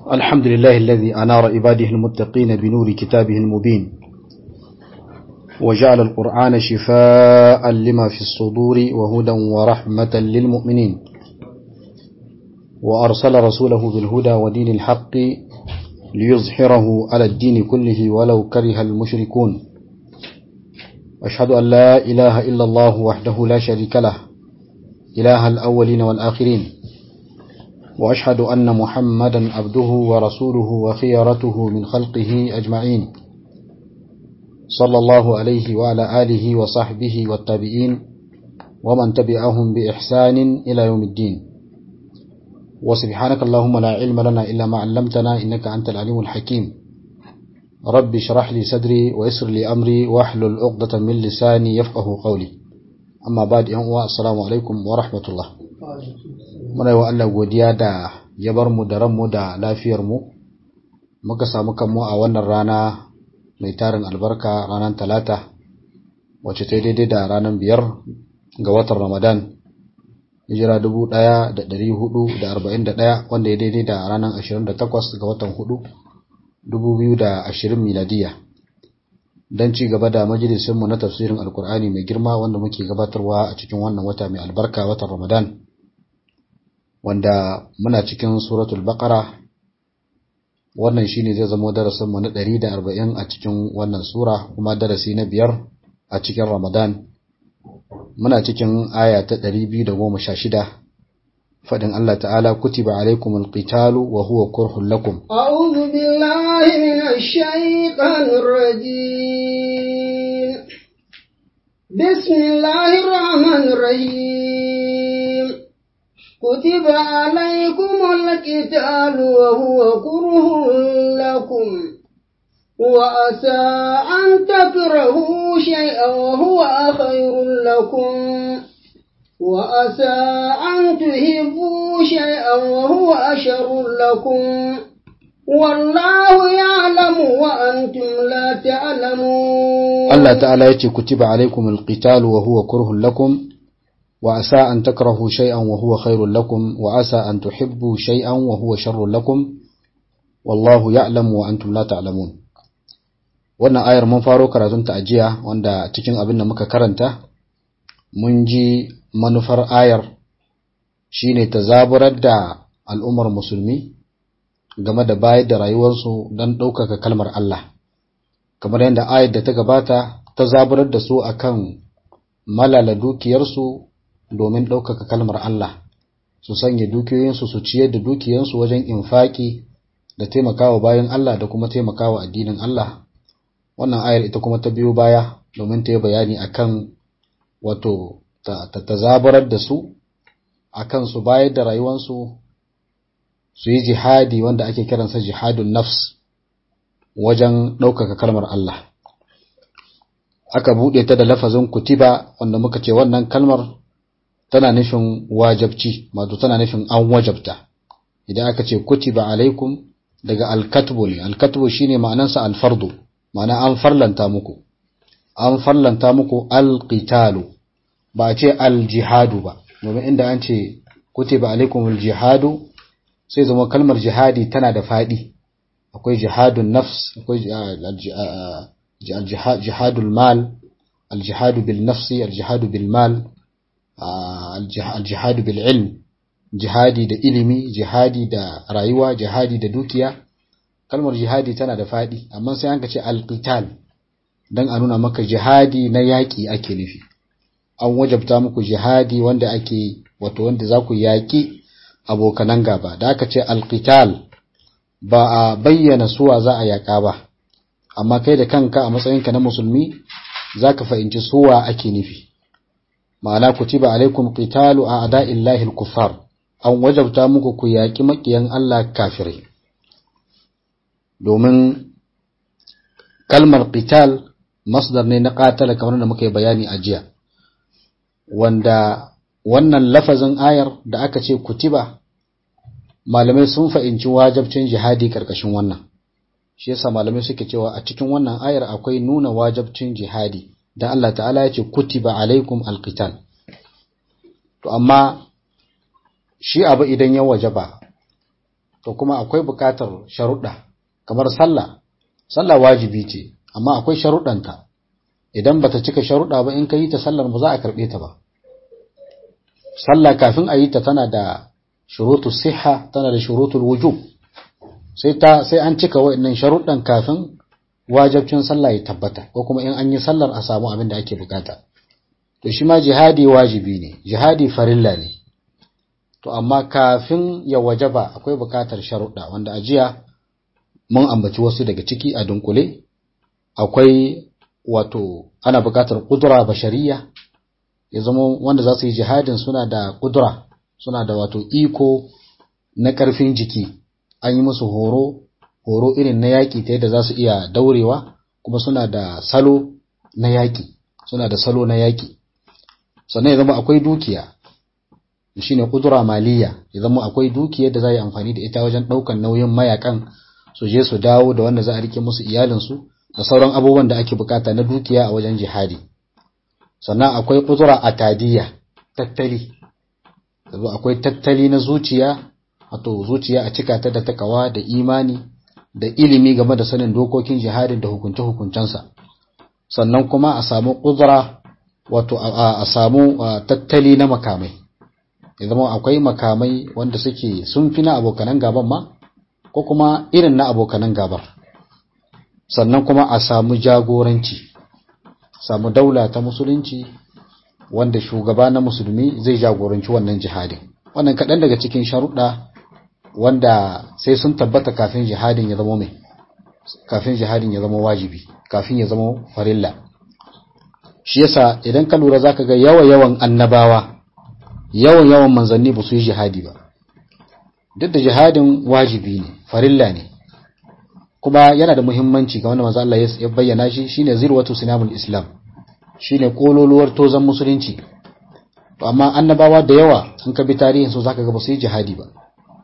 الحمد لله الذي أنار عباده المتقين بنور كتابه المبين وجعل القرآن شفاء لما في الصدور وهدى ورحمة للمؤمنين وأرسل رسوله بالهدى ودين الحق ليظهره على الدين كله ولو كره المشركون أشهد أن لا إله إلا الله وحده لا شريك له إله الأولين والآخرين وأشهد أن محمدا عبده ورسوله وخيرته من خلقه أجمعين صلى الله عليه وعلى آله وصحبه والتابعين ومن تبعهم بإحسان إلى يوم الدين وسبحانك اللهم لا علم لنا إلا ما علمتنا إنك أنت العليم الحكيم رب اشرح لي صدري ويسر لي أمري واحلل عقدة من لساني يفقه قولي أما بعد يوم السلام عليكم ورحمة الله muna yi wa Allah godiya da ya bar mu da ranmu da lafiyarmu muka samu kanmu a wannan rana mai tarin albarka ranar talata wacce ta daidai da ranar biyar ga watan ramadan hijira dubu ɗaya da ɗari hudu da arba'in da ɗaya wanda ya daidai da ranar ashirin da takwas ga watan hudu dubu biyu da ashirin miladiya don ci gaba da majalisinmu na tafsirin alkur'ani mai girma wanda muke gabatarwa a cikin wannan wata mai albarka watan ramadan wanda muna cikin suratul baqara wannan shine zai zama darasin mu na 140 a cikin wannan sura kuma darasi na biyar a cikin ramadan muna cikin aya ta 216 fadin Allah ta'ala kutiba alaikumul qitalu wa huwa kurhun lakum a'udhu billahi minash shaitanir rajim bismillahir rahmanir rahim كتب عليكم القتال وهو كره لكم وأسى أن تكرهوا شيئا وهو خير لكم وأسى أن تحبوا شيئا وهو أشر لكم والله يعلم وأنتم لا تعلمون الله تعالى يتي كتب عليكم القتال وهو كره لكم وعسى أن تكرهوا شيئا وهو خير لكم وعسى أن تحبوا شيئا وهو شر لكم والله يعلم وأنتم لا تعلمون wannan ayar mun faro karatun ta ajiya wanda cikin abin da muka karanta mun ji manufar ayar shine ta zaburar da al'ummar musulmi game da bayar da rayuwarsu don ɗaukaka kalmar Allah kamar yadda ayar da ta gabata ta zaburar da su akan malala dukiyarsu domin ɗaukaka kalmar Allah su sanya dukiyoyinsu su ciyar da dukiyansu wajen infaki da taimakawa bayan Allah da kuma taimakawa addinin Allah wannan ayar ita kuma ta biyo baya domin ta yi bayani akan wato ta tazabarar da su akan su bayar da rayuwansu su yi jihadi wanda ake kiransa jihadun nafs wajen ɗaukaka kalmar Allah aka buɗe ta da lafazin kutiba wanda muka ce wannan kalmar tana nufin wajabci wato tana nufin an wajabta idan aka ce kutiba alaikum daga alkatbu ne alkatbu shine ma'anansa alfardu ma'ana an farlanta muku an farlanta muku alqitalu ba a ce aljihadu ba domin inda an ce kutiba alaikum aljihadu sai zama kalmar jihadi tana da fadi akwai jihadun nafs akwai jihadul mal aljihadu bil nafsi aljihadu bil mal aljihadu bil ilm jihadi da ilimi jihadi da rayuwa jihadi da dukiya kalmar jihadi tana da fadi amma sai an ka ce alqital dan a nuna maka jihadi na yaki ake nufi an wajabta muku jihadi wanda ake wato wanda za ku yaki abokanan gaba da aka ce alqital ba a bayyana suwa za a yaka ba amma kai da kanka a matsayinka na musulmi zaka fahimci suwa ake nufi ma'ana kutiba alaikum qitalu a ada'illahi al-kuffar an wajabta muku ku yaki makiyan Allah kafirai domin kalmar qital masdar ne na qatala kamar da muka yi bayani a jiya wanda wannan lafazin ayar da aka ce kutiba malamai sun fahimci wajabcin jihadi karkashin wannan shi yasa malamai suke cewa a cikin wannan ayar akwai nuna wajabcin jihadi dan Allah ta'ala ya ce kutiba alaikum alqital to amma shi abu idan ya wajaba to kuma akwai buƙatar sharuɗa kamar sallah sallah wajibi ce amma akwai sharuɗanta idan bata cika sharuɗa ba in ka yi ta sallar ba za a karɓe ta ba sallah kafin a yi ta tana da shurutu siha tana da shurutul wujub sai ta sai an cika wa'annan sharuɗan kafin wajibcin sallah ya tabbata ko kuma in an yi sallar a samu abin da ake bukata to shi ma jihadi wajibi ne jihadi farilla ne to amma kafin ya wajaba akwai bukatar sharuɗa wanda a jiya mun ambaci wasu daga ciki a dunkule akwai wato ana bukatar kudura bashariya ya zama wanda za su yi jihadin suna da kudura suna da wato iko na ƙarfin jiki an yi musu horo horo irin na yaƙi ta yadda za su iya daurewa kuma suna da salo na yaƙi suna da salo na yaƙi sannan ya zama akwai dukiya shine kudura maliya ya zama akwai dukiyar da za yi amfani da ita wajen ɗaukan nauyin mayakan su je su dawo da wanda za a rike musu iyalinsu da sauran abubuwan da ake bukata na dukiya a wajen jihadi sannan akwai kudura atadiyya tattali yanzu akwai tattali na zuciya wato zuciya a cika ta da takawa da imani da ilimi game da sanin dokokin jihadin da hukunce-hukuncensa sannan kuma a samu kudura wato a samu tattali na makamai ya zama akwai makamai wanda suke sun fi na abokanan gaban ma ko kuma irin na abokanan gabar sannan kuma a samu jagoranci samu daula ta musulunci wanda shugaba na musulmi zai jagoranci wannan jihadin wannan kaɗan daga cikin sharuɗa wanda sai sun tabbata kafin jihadin ya zama mai kafin jihadin ya zama wajibi kafin ya zama farilla shi yasa idan ka lura zaka ga yawa yawan annabawa yawan yawan manzanni ba su yi jihadi ba duk da jihadin wajibi ne farilla ne kuma yana da muhimmanci ga wanda manzo Allah ya bayyana shi shine zirwatu sinamul islam shine kololuwar tozan musulunci to amma annabawa da yawa sun ka bi tarihin su zaka ga ba su yi jihadi ba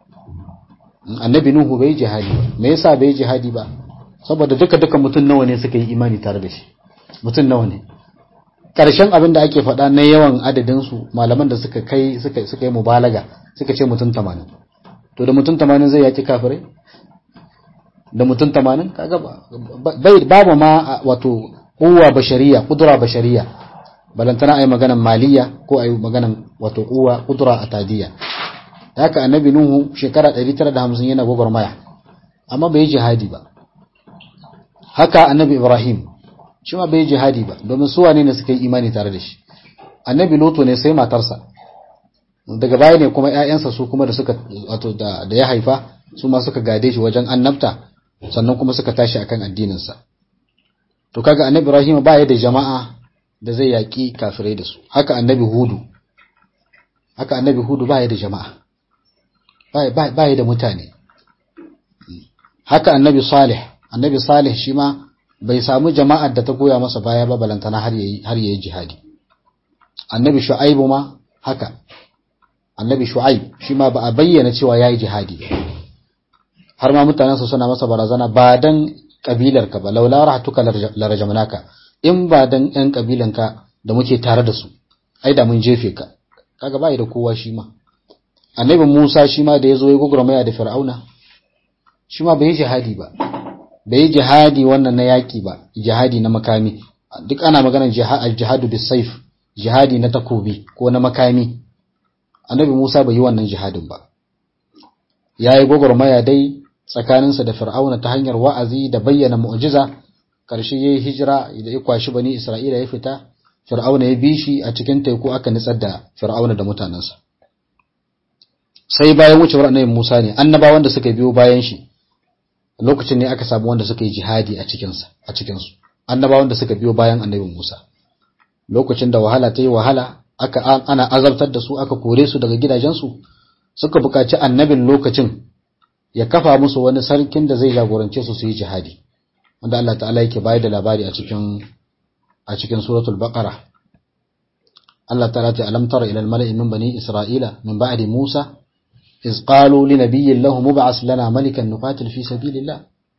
annabi nuhu bai jihadi ba me yasa bai jihadi ba saboda duka duka mutum nawa ne suka yi imani tare da shi mutum nawa ne karshen abin da ake faɗa na yawan adadin su malaman da suka kai suka suka yi mubalaga suka ce mutum 80 to da mutum 80 zai yaki kafirai da mutum 80 kaga bai babu ma wato kuwa bashariya kudura bashariya balantana ayi maganan maliya ko ayi maganan wato kuwa kudura atadiya haka annabi nuhu shekara 950 yana gwagwarmaya amma bai jihadi ba haka annabi ibrahim shi ma bai jihadi ba domin su wane ne suka yi imani tare da shi annabi lutu ne sai matarsa daga baya ne kuma ƴaƴansa su kuma da suka wato da, da ya haifa su ma suka gade shi wajen annabta sannan kuma suka tashi akan addininsa to kaga annabi ibrahim ba ya da jama'a da zai yaki kafirai da su haka annabi hudu haka annabi hudu ba ya da jama'a ba ya da mutane haka annabi salih annabi salih shi ma bai samu jama'ar da ta goya masa baya ba balantana har yayi har yayi jihadi annabi shu'aibu ma haka annabi shu'aib shi ma ba a bayyana cewa yayi jihadi har ma mutanen su suna masa barazana ba dan kabilar ka ba laula rahatuka larajamnaka in ba dan yan kabilanka da muke tare da su ai da mun jefe ka kaga bai da kowa shi ma annabi Musa shi ma da ya zo ya gugurmaya da Fir'auna shi ma bai yi jihadi ba bai yi jihadi wannan na yaki ba jihadi na makami duk ana maganar jihadu bis saif jihadi na takobi ko na makami annabi Musa bai yi wannan jihadin ba yayi gugurmaya dai tsakaninsa da Fir'auna ta hanyar wa'azi da bayyana mu'jiza karshe yayi hijira da ya kwashi bani Isra'ila ya fita Fir'auna ya bi shi a cikin teku aka nitsar da Fir'auna da mutanensa sai bayan wucewar annabi Musa ne annabawan da suka biyo bayan shi lokacin ne aka samu wanda suka yi jihadi a cikin sa a cikin su annabawan da suka biyo bayan annabi Musa lokacin da wahala ta yi wahala aka ana azabtar da su aka kore su daga gidajensu suka buƙaci annabin lokacin ya kafa musu wani sarkin da zai jagorance su su yi jihadi wanda Allah ta'ala yake bayar da labari a cikin a cikin suratul baqara Allah ta'ala ta alam tara ila al-mala'i min bani isra'ila min ba'di Musa إذ قالوا لنبي له مبعث لنا ملكا نقاتل في سبيل الله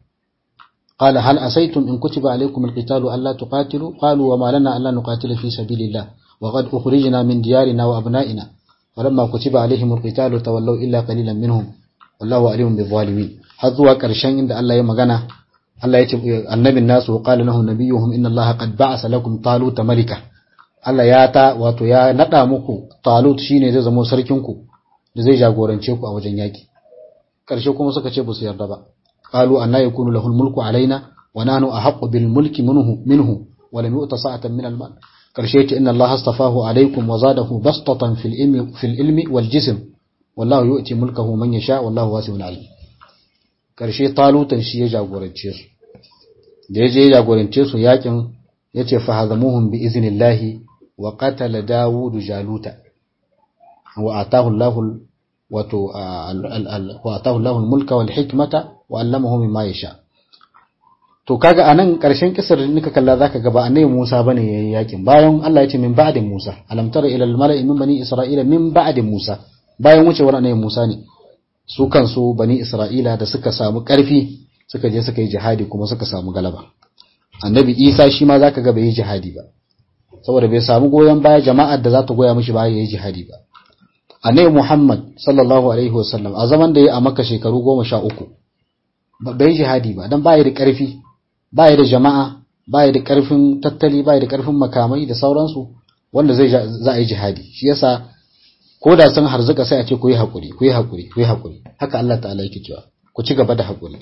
قال هل أسيتم إن كتب عليكم القتال ألا تقاتلوا قالوا وما لنا ألا نقاتل في سبيل الله وقد أخرجنا من ديارنا وأبنائنا فلما كتب عليهم القتال تولوا إلا قليلا منهم wallahu alimun bi zalimin har zuwa ƙarshen inda Allah ya magana Allah ya ce annabin nasu qala lahum nabiyuhum inna Allah qad ba'asa lakum taluta malika Allah ya ta wato ya nada muku talut shine zai zama sarkin ku da zai jagorance ku a wajen yaki ƙarshe kuma suka ce ba su yarda ba qalu anna yakunu lahul mulku alaina wa nahnu ahaqqu bil mulki minhu minhu wa lam yu'ta sa'atan min al mal ƙarshe ce inna Allah astafahu alaikum wa zadahu bastatan fil ilmi fil ilmi wal jism wallahu yu'ti mulkahu man yasha wallahu wasi'un alim ƙarshe talutan shi ya jagorance su da ya je ya jagorance su yakin ya ce fahazamuhum bi iznillahi wa qatala dawudu jaluta wa atahu Allahu wato wa atahu Allahu al-mulka wal hikmata wa allamahu mimma yasha to kaga anan karshen kisar da nika kalla zaka ga ba annabi Musa bane yayin yakin bayan Allah ya ce min ba'di Musa alam tara ila al-mala'i min bani isra'ila min ba'di Musa bayan wucewar annabi Musa ne su kansu bani Isra'ila da suka samu ƙarfi suka je suka yi jihadi kuma suka samu galaba annabi Isa shi ma zaka ga bai yi jihadi ba saboda bai samu goyon baya jama'ar da za ta goya mishi baya yayi jihadi ba annabi Muhammad sallallahu alaihi wasallam a zaman da ya a Makka shekaru goma sha uku bai yi jihadi ba dan baya da ƙarfi baya da jama'a baya da ƙarfin tattali baya da ƙarfin makamai da sauransu wanda zai za a yi jihadi shi yasa ko da sun harzuka sai a ce ku yi haƙuri ku yi haƙuri ku yi haƙuri haka Allah ta'ala yake cewa ku ci gaba da haƙuri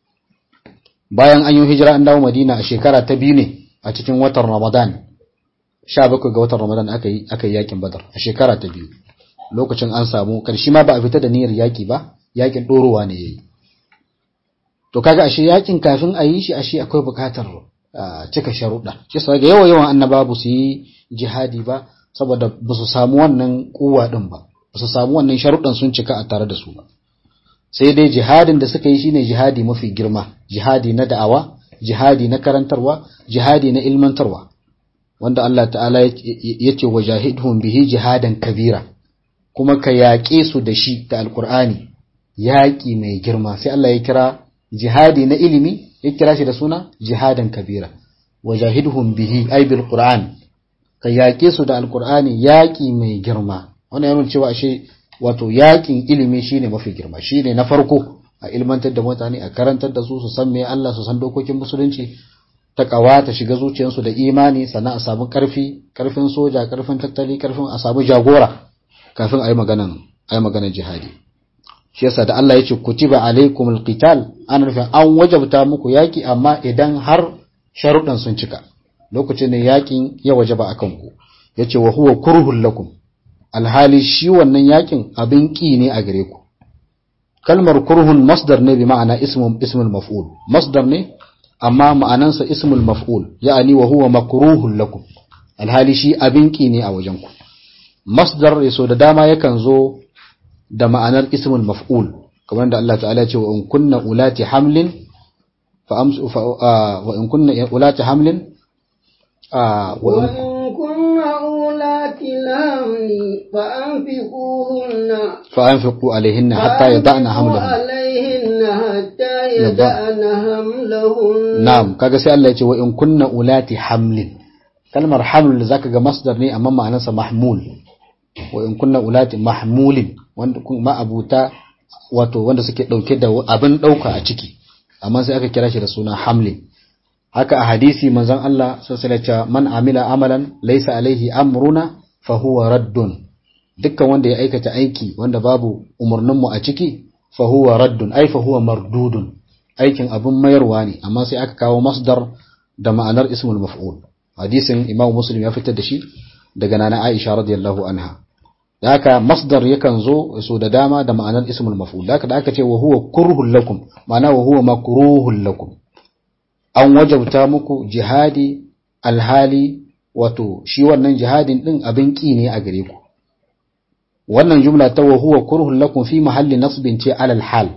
bayan an yi hijira an dawo Madina a shekara ta biyu ne a cikin watan Ramadan 17 ga watan Ramadan aka yi aka yi yakin Badar a shekara ta biyu lokacin an samu karshe ma ba a fita da niyyar yaki ba yakin dorowa ne yayi to kaga ashe yakin kafin a yi shi ashe akwai bukatar cika sharuɗa shi sa ga yawa yawan annabawa su yi jihadi ba saboda ba su samu wannan kuwa din ba ba su samu wannan sharuɗan sun cika a tare da su ba sai dai jihadin da suka yi shine jihadi mafi girma jihadi na da'awa jihadi na karantarwa jihadi na ilmantarwa wanda Allah ta'ala ya ce wa jahidhum bihi jihadan kabira kuma ka yaƙe su da shi da alkur'ani yaƙi mai girma sai Allah ya kira jihadi na ilimi ya kira shi da suna jihadan kabira wa jahidhum bihi ay bil qur'an ka yaƙe su da alkur'ani yaƙi mai girma wannan yana cewa ashe wato yaƙin ilimi shine mafi girma shine na farko a ilmantar da mutane a karantar da su su san me Allah su san dokokin musulunci ta kawa ta shiga zuciyarsu da imani sannan a samu karfi karfin soja karfin tattali karfin a samu jagora kafin a yi maganan a yi maganan jihadi shi yasa da Allah ya ce kutiba alaikumul qital ana nufin an wajabta muku yaki amma idan har sharuɗan sun cika lokacin da yakin ya wajaba akan ku yace wa huwa kurhul lakum alhali shi wannan yakin abin ki ne a gare ku kalmar kurhun masdar ne bi ma'ana ismul ismul maf'ul masdar ne amma ma'anansa ismul maf'ul ya'ani wa huwa makruhun lakum alhali shi abin ki ne a wajen ku masdar yaso da dama yakan zo da ma'anar ismul maf'ul kamar da Allah ta'ala ya ce wa in kunna ulati hamlin fa amsu wa in kunna ulati hamlin wa in kunna ulati lamni fa anfiquhunna fa anfiqu alaihinna hatta yada'na hamlahunna alaihinna hatta yada'na hamlahunna na'am kaga sai Allah ya ce wa in kunna ulati hamlin kalmar haml zaka ga masdar ne amma ma'anarsa mahmul wa in kunna ulati mahmulin wanda kuma abuta wato wanda suke dauke da abin dauka a ciki amma sai aka kira shi da suna hamlin haka a hadisi manzon Allah sallallahu alaihi man amila amalan laysa alaihi amruna fa huwa raddun dukkan wanda ya aikata aiki wanda babu umurnin mu a ciki fa huwa raddun ai fa huwa mardudun aikin abin mayarwa ne amma sai aka kawo masdar da ma'anar ismul maf'ul hadisin Imam Muslim ya fitar da shi daga nana Aisha radiyallahu anha da haka masdar yakan zo so da dama da ma'anar ismul maf'ul da haka da aka ce wa huwa kurhul lakum ma'ana wa huwa makruhul lakum an wajabta muku jihadi alhali wato shi wannan jihadin din abin ki ne a gare ku wannan jumla ta wa huwa kurhul lakum fi mahalli nasbin ce alal hal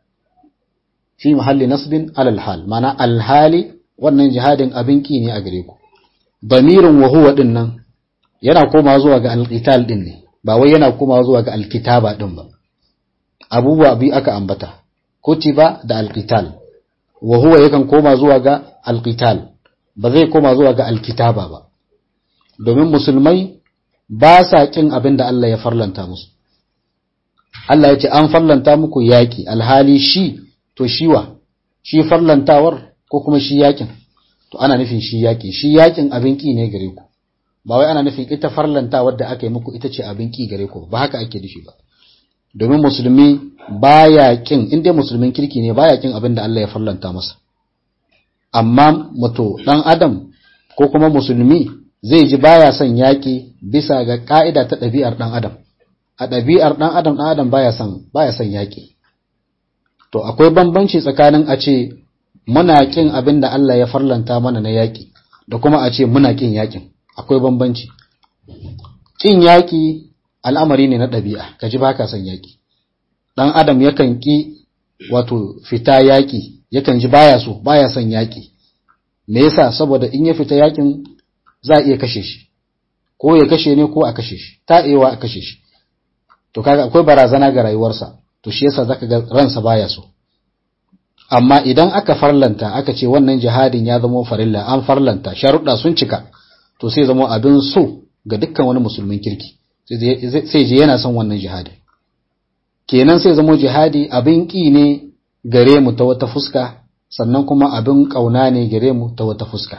fi mahalli nasbin alal hal ma'ana alhali wannan jihadin abin ki ne a gare ku damirin wa huwa din nan yana koma zuwa ga alqital din ne ba wai yana koma zuwa ga alkitaba din ba abubuwa bi aka ambata kutiba da alqital wa huwa yakan koma zuwa ga alqital ba zai koma zuwa ga alkitaba ba domin musulmai ba sa kin abin da Allah ya farlanta musu Allah ya ce an farlanta muku yaƙi alhali shi to shiwa shi farlantawar ko kuma shi yaƙin to ana nufin shi yaƙi shi yaƙin abin ƙi ne gare ku ba wai ana nufin ita farlantawar da aka yi muku ita ce abin ƙi gare ku ba haka ake nufi ba domin musulmi baya ƙin in dai musulmin kirki ne baya ƙin abin da Allah ya farlanta masa amma muto dan adam ko kuma musulmi zai ji baya son yaƙi bisa ga ka'ida ta ɗabi'ar dan adam a ɗabi'ar ɗan adam ɗan adam baya son baya son yaƙi to akwai bambanci tsakanin a ce muna ƙin abin da Allah ya farlanta mana na yaƙi da kuma a ce muna ƙin yaƙin akwai bambanci ƙin yaƙi al'amari ne na ɗabi'a ka ji baka son yaƙi ɗan adam yakan ƙi wato fita yaƙi yakan ji baya so baya son yaƙi me yasa saboda in ya fita yaƙin za a iya kashe shi ko ya kashe ne ko a kashe shi ta iya a kashe shi to kaga akwai barazana ga rayuwarsa to shi yasa zaka ga ransa baya so amma idan aka farlanta aka ce wannan jihadin ya zama farilla an farlanta sharuɗa sun cika to sai zama abin so ga dukkan wani musulmin kirki sai je yana son wannan jihadi kenan sai zama jihadi abin ƙi ne gare mu ta wata fuska sannan kuma abin ƙauna ne gare mu ta wata fuska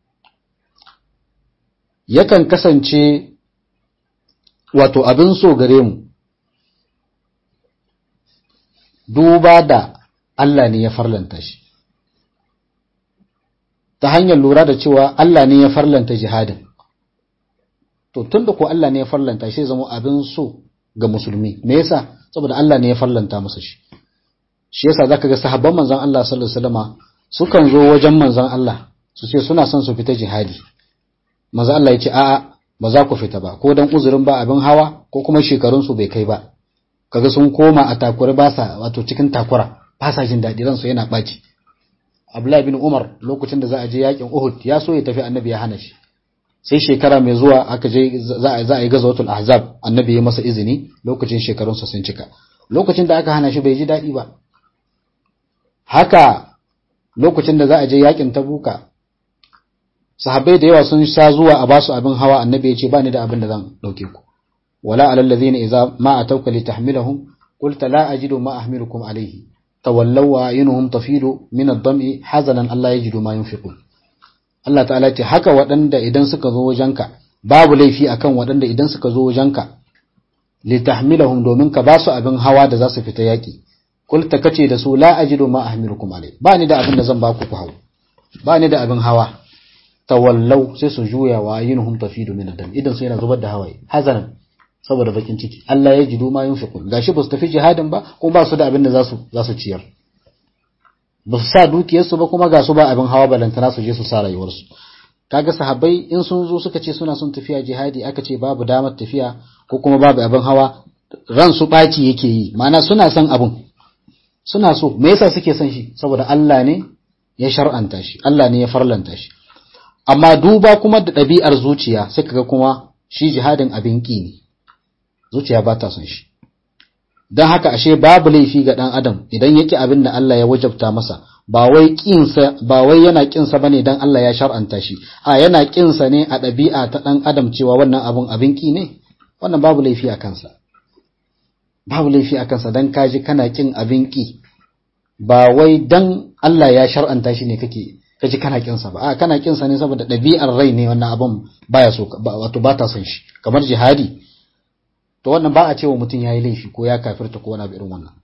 yakan kasance wato abin so gare mu duba da Allah ne ya farlanta shi ta hanyar lura da cewa Allah ne ya farlanta jihadin to tunda ko Allah ne ya farlanta shi zama abin so ga musulmi me yasa saboda Allah ne ya farlanta masa shi shi yasa zaka ga sahabban manzon Allah sallallahu alaihi wasallama sukan zo wajen manzon Allah su ce suna son su fita jihadi manzon Allah ya ce a'a ba za ku fita ba ko dan uzurin ba abin hawa ko kuma shekarun su bai kai ba kaga sun koma a takura ba sa wato cikin takura ba sa jin daɗi ransu yana ɓaci Abdullahi bin Umar lokacin da za a je yakin Uhud ya so ya tafi annabi ya hana shi sai shekara mai zuwa aka je za a yi gazawatul ahzab annabi ya masa izini lokacin shekarunsa sun cika lokacin da aka hana shi bai ji daɗi ba haka lokacin da za a je yakin tabuka sahabbai da yawa sun sha zuwa a basu abin hawa annabi ya ce ba ni da abin da zan ɗauke ku wala alal ladhina idza ma atawka litahmilahum qulta la ajidu ma ahmilukum alayhi tawallaw wa ayunuhum tafidu min ad-dam'i hazanan alla yajidu ma yunfiqun Allah ta'ala ce haka waɗanda idan suka zo wajenka babu laifi akan waɗanda idan suka zo wajenka litahmilahum domin ka basu abin hawa da za su fita yaki kulta kace da su la ajidu ma ahmilukum alai ba ni da abin da zan baku ku hawo ba ni da abin hawa tawallau sai su juya wa yinuhum tafidu min adam idan su yana zubar da hawaye hazanan saboda bakin ciki Allah ya jidu ma yunfiqun gashi ba su tafi jihadin ba kuma ba su da abin da za su za su ciyar ba su sa dukiyarsu ba kuma ga su ba abin hawa balantana su je su sa rayuwarsu kaga sahabbai in sun zo suka ce suna son tafiya jihadi aka ce babu damar tafiya ko kuma babu abin hawa ran su ɓaci yake yi ma'ana suna son abin suna so me yasa suke son shi saboda Allah ne ya shar'anta shi Allah ne ya farlanta shi amma duba kuma da ɗabi'ar zuciya sai kaga kuma shi jihadin abin ƙi ne zuciya ba ta son shi don haka ashe babu laifi ga ɗan adam idan yake abin da Allah ya wajabta masa ba wai kinsa ba wai yana kinsa bane dan Allah ya shar'anta shi a yana kinsa ne a ɗabi'a ta ɗan adam cewa wannan abun abin ki ne wannan babu laifi a kansa babu laifi a kansa dan kaji kana kin abin ki ba wai dan Allah ya shar'anta shi ne kake kaji kana kinsa ba a kana kinsa ne saboda ɗabi'ar rai ne wannan abun baya so wato ba ta son shi kamar jihadi to wannan ba a cewa mutum ya yi laifi ko ya kafirta ko wani abu irin wannan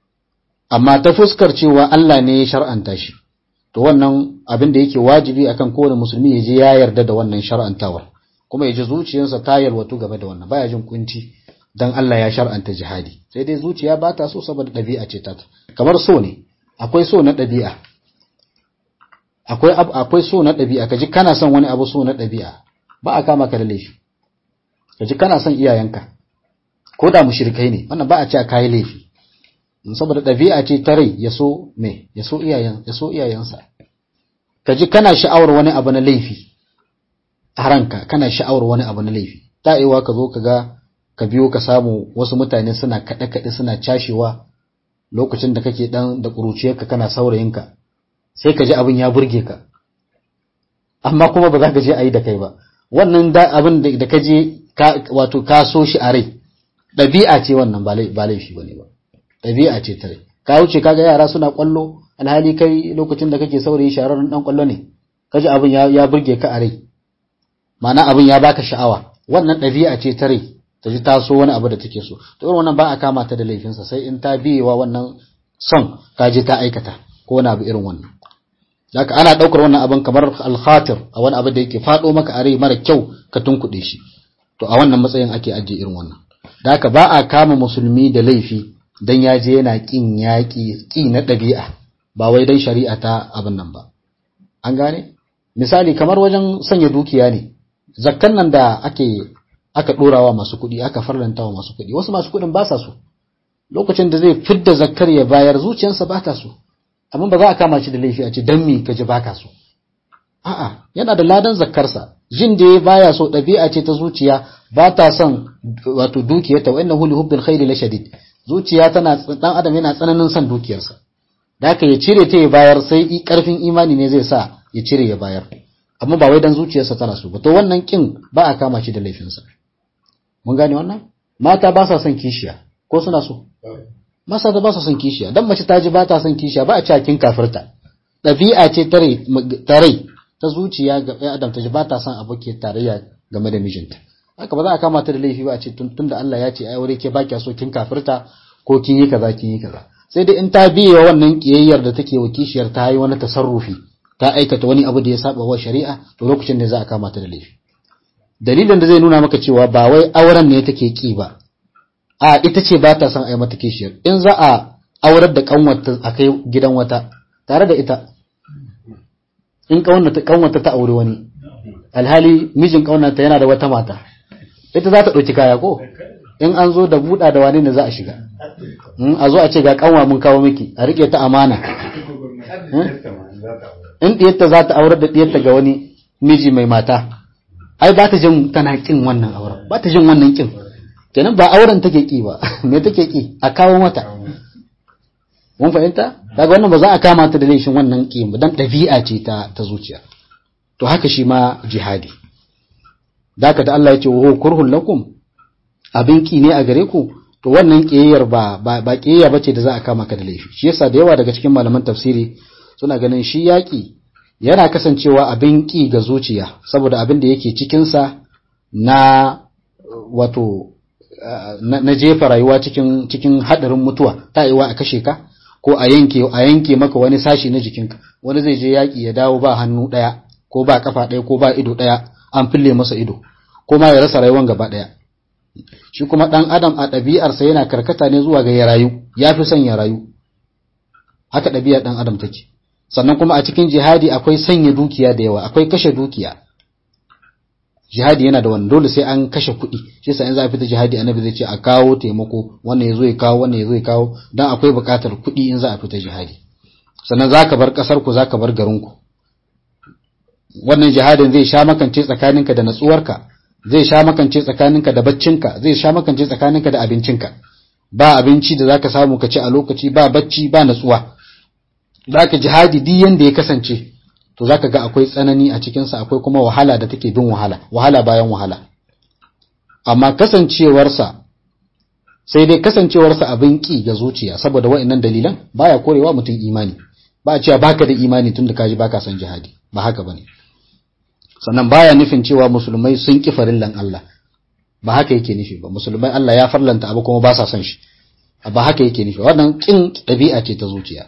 amma ta fuskar cewa Allah ne ya shar'anta shi to wannan abin da yake wajibi akan kowane musulmi ya je ya yarda da wannan shar'antawar kuma ya ji zuciyarsa ta yalwatu game da wannan baya jin kunci dan Allah ya shar'anta jihadi sai dai zuciya ba ta so saboda ɗabi'a ce ta kamar so ne akwai so na ɗabi'a akwai akwai so na ɗabi'a kaji kana son wani abu so na ɗabi'a ba a kama ka da laifi kaji kana son iyayenka ko da mushrikai ne wannan ba a ce kai laifi saboda ɗabi'a ce ta rai ya so me ya so iyayen ya so iyayensa kaji kana sha'awar wani abu na laifi a ranka kana sha'awar wani abu na laifi ta aiwa ka zo ka ga ka biyo ka samu wasu mutane suna kaɗe kaɗe suna cashewa lokacin da kake dan da ƙuruciyarka kana saurayinka sai ka ji abin ya burge ka amma kuma ba za ka je a yi da kai ba wannan da abin da ka je wato ka so shi a rai ɗabi'a ce wannan ba laifi bane ba ɗabi'a ce ta rai ka wuce kaga yara suna kwallo alhali kai lokacin da kake saurayi shararren dan kwallo ne kaji abin ya, ya burge ka a rai ma'ana abin ya baka sha'awa wannan ɗabi'a ce ta rai ta ji taso wani abu da take so to irin wannan ba a kama ta da laifinsa sai in ta biyewa wannan son ka je ta aikata ko wani abu irin wannan Zaka ana ɗaukar wannan abin kamar alkhatir a wani abu da yake faɗo maka a rai mara kyau ka tunkuɗe shi to a wannan matsayin ake ajiye irin wannan da haka ba a kama musulmi da laifi dan ya je yana kin yaƙi ƙi na ɗabi'a ba wai dan shari'a ta abin nan ba an gane misali kamar wajen sanya dukiya ne zakkan nan da ake aka ɗorawa masu kuɗi aka farlanta wa masu kuɗi wasu masu kuɗin ba sa so lokacin da zai fidda zakkar ya bayar zuciyarsa ba ta so amma ba za a kama shi da laifi a ce dan me kaji baka so a'a yana da ladan zakkarsa jin da ya baya so ɗabi'a ce ta zuciya ba ta son wato dukiyarta wa innahu li hubbil khairi la shadid zuciya tana dan adam yana tsananin son dukiyarsa da haka ya cire ta ya bayar sai karfin imani ne zai sa ya cire ya bayar amma ba wai dan zuciyarsa tana so ba to wannan kin ba a kama shi da laifinsa mun gane wannan mata ba sa son kishiya ko suna so masa da ba sa son kishiya dan mace ta ji ba ta son kishiya ba a cewa kin kafirta ɗabi'a ce ta rai ta zuciya ga ɗan adam ta ji ba ta son aboki tarayya game da mijinta haka ba za a kama ta da laifi ba a ce tun da Allah ya ce ai aure ke ba kya so kin kafirta ko kin yi kaza kin yi kaza sai dai in ta biye wa wannan kiyayyar da take wa kishiyar ta yi wani tasarrufi ta aikata wani abu da ya saba wa shari'a to lokacin ne za a kama ta da laifi dalilin da zai nuna maka cewa ba wai auren ne take ki ba a ita ce ba ta son a yi mata kishiyar in za a aurar da kanwata a kai gidan wata tare da ita in kanwata ta aure wani alhali mijin kanwata yana da wata mata ita za ta ɗauki kaya ko in an zo da buɗa da wani ne za a shiga a zo a ce ga kanwa mun kawo miki a riƙe ta amana in ɗiyarta za ta aurar da ɗiyarta ga wani miji mai mata ai ba ta jin tana kin wannan auren ba ta jin wannan kin kenan ba auren take ki ba me take ki a kawo mata mun fahimta daga wannan ba za a kama ta da laifin wannan ki ba dan dabi'a ce ta ta zuciya to haka shi ma jihadi daka da Allah ya ce wa kurhul lakum abin ki ne a gare ku to wannan kiyayyar ba ba, ba kiyayya bace da za a kama ka da laifi shi yasa da yawa daga cikin malaman tafsiri suna ganin shi yaki yana kasancewa abin ki ga zuciya saboda abin da yake cikin sa na wato na jefa rayuwa cikin cikin hadarin mutuwa ta yiwa a kashe ka ko a yanke a yanke maka wani sashi na jikinka wani zai je yaki ya dawo ba hannu daya ko ba kafa daya ko ba ido daya an fille masa ido ko ma ya rasa rayuwan gaba daya shi kuma dan adam a ɗabi'arsa yana karkata ne zuwa ga ya rayu ya fi son ya rayu haka ɗabi'ar dan adam take sannan kuma a cikin jihadi akwai sanya dukiya da yawa akwai kashe dukiya jihadi yana da wani dole sai an kashe kuɗi shi yasa in za a fita jihadi annabi zai ce a kawo taimako wannan yazo ya kawo wannan yazo ya kawo dan akwai buƙatar kuɗi in za a fita jihadi sannan zaka bar ƙasar ku zaka bar garin ku wannan jihadin zai sha makance tsakaninka da natsuwarka zai sha makance tsakaninka da baccinka zai sha makance tsakaninka da abincinka ba abinci da zaka samu ka ci a lokaci ba bacci ba natsuwa zaka jihadi duk yanda ya kasance to zaka ga akwai tsanani a cikinsa akwai kuma wahala da take bin wahala wahala bayan wahala amma kasancewarsa sai dai kasancewarsa abin ki ga zuciya saboda wa'annan dalilan baya korewa mutum imani ba a cewa baka da imani tun da kaji baka son jihadi ba haka bane sannan baya nufin cewa musulmai sun ki farillan Allah ba haka yake nufi ba musulmai Allah ya farlanta abu kuma ba sa son shi ba haka yake nufi wannan kin ɗabi'a ce ta zuciya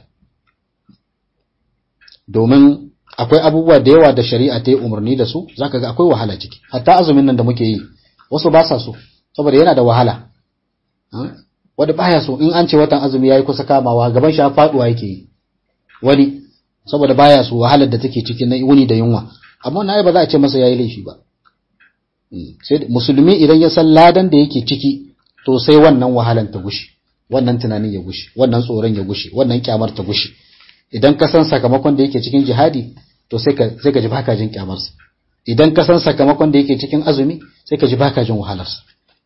domin akwai abubuwa da yawa da shari'a ta yi umarni da su zaka ga akwai wahala ciki hatta azumin nan da muke yi wasu ba sa so saboda yana da wahala wanda baya so in an ce watan azumi yayi kusa kamawa gaban shi faduwa yake yi wani saboda baya so wahalar da take cikin na wuni da yunwa amma wannan ba za a ce masa yayi laifi ba sai musulmi idan ya san ladan da yake ciki to sai wannan wahalan ta gushi wannan tunanin ya gushi wannan tsoron ya gushi wannan kyamar ta gushi idan ka san sakamakon da yake cikin jihadi to sai ka sai ka ji baka jin kyamarsa idan ka san sakamakon da yake cikin azumi sai ka ji baka jin wahalarsa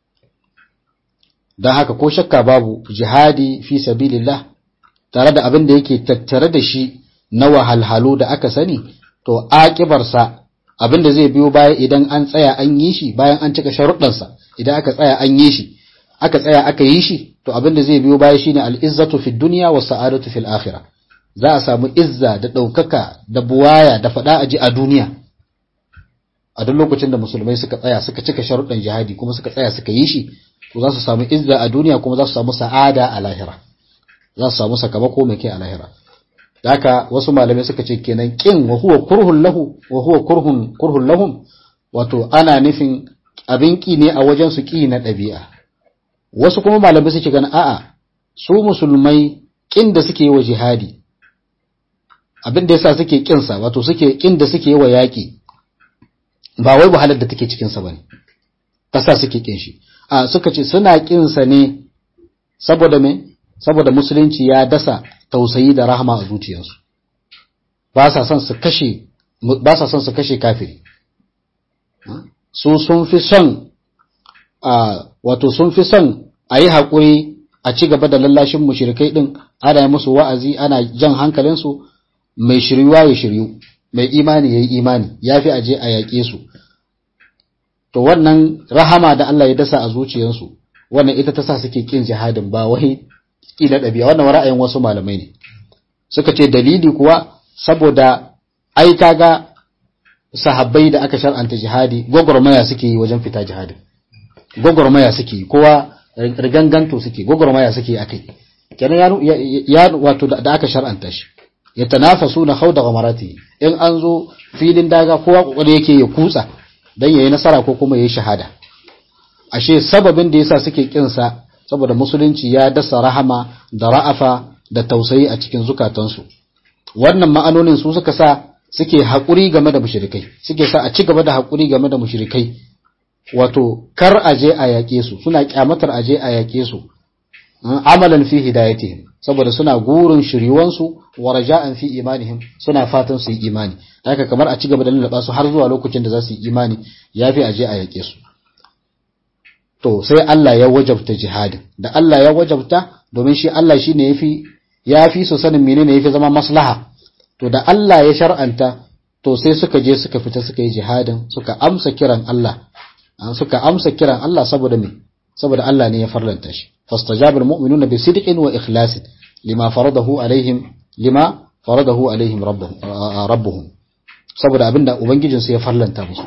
dan haka ko shakka babu jihadi fi sabilillah tare da abin da yake tattare da shi na wahalhalu da aka sani to akibarsa abin da zai biyo baya idan an tsaya an yi shi bayan an cika sharuɗansa idan aka tsaya an yi shi aka tsaya aka yi shi to abin da zai biyo baya shine al-izzatu fid dunya wa sa'adatu fil akhirah za a samu izza da daukaka da buwaya da fada aji a duniya a duk lokacin da musulmai suka tsaya suka cika sharuɗan jihadi kuma suka tsaya suka yi shi to za su samu izza a duniya kuma za su samu sa'ada a lahira za su samu sakamako mai kai a lahira haka wasu malamai suka ce kenan kin wa huwa kurhun lahu wa huwa kurhun kurhun lahum wato ana nufin abin ki ne a wajen su ki na ɗabi'a wasu kuma malamai suke ganin a'a su musulmai kin da suke yi wa jihadi abin da yasa suke kin sa wato suke kin da suke yi wa yaki ba wai wahalar da take cikin sa bane kasa suke kin shi a suka ce suna kin sa ne saboda me saboda musulunci ya dasa tausayi da rahama a zuciyarsu ba sa son su kashe ba sa son su kashe kafiri su sun fi son a wato sun fi son a yi haƙuri a ci gaba da lallashin mushrikai din ana yi musu wa'azi ana jan hankalinsu mai shiryuwa ya shiryu mai imani ya yi imani ya fi aje a yaƙe su to wannan rahama da Allah ya dasa a zuciyarsu wannan ita ta sa suke kin jihadin ba wai ƙila ɗabi'a wannan ra'ayin wasu malamai ne suka ce dalili kuwa saboda ai kaga sahabbai da aka shar'anta jihadi gwagwarmaya suke yi wajen fita jihadin gwagwarmaya suke yi kowa riganganto suke gwagwarmaya suke akai kenan ya wato da aka shar'anta shi ya tanafasu na hauda gamarati in an zo filin daga kowa kokari yake ya kutsa dan yayi nasara ko kuma yayi shahada ashe sababin da yasa suke kinsa saboda musulunci ya dasa rahama da ra'afa da tausayi a cikin zukatansu wannan ma'anonin su suka sa suke haƙuri game da mushrikai suke sa a ci gaba da haƙuri game da mushrikai wato kar aje a yaƙe su suna kyamatar aje a yaƙe su amalan fi hidayatihim saboda suna gurin shiryuwansu wa raja'an fi imanihim suna fatan su yi imani haka kamar a ci gaba da lallaba su har zuwa lokacin da za su yi imani yafi aje a yaƙe su to sai Allah ya wajabta jihadin da Allah ya wajabta domin shi Allah shine yafi yafi su sanin menene yafi zama maslaha to da Allah ya shar'anta to sai suka je suka fita suka yi jihadin suka amsa kiran Allah suka amsa kiran Allah saboda me saboda Allah ne ya farlanta shi fastajabal mu'minuna bi sidqin wa ikhlasin lima faradahu alaihim lima faradahu alaihim rabbuhum saboda abinda ubangijinsu ya farlanta musu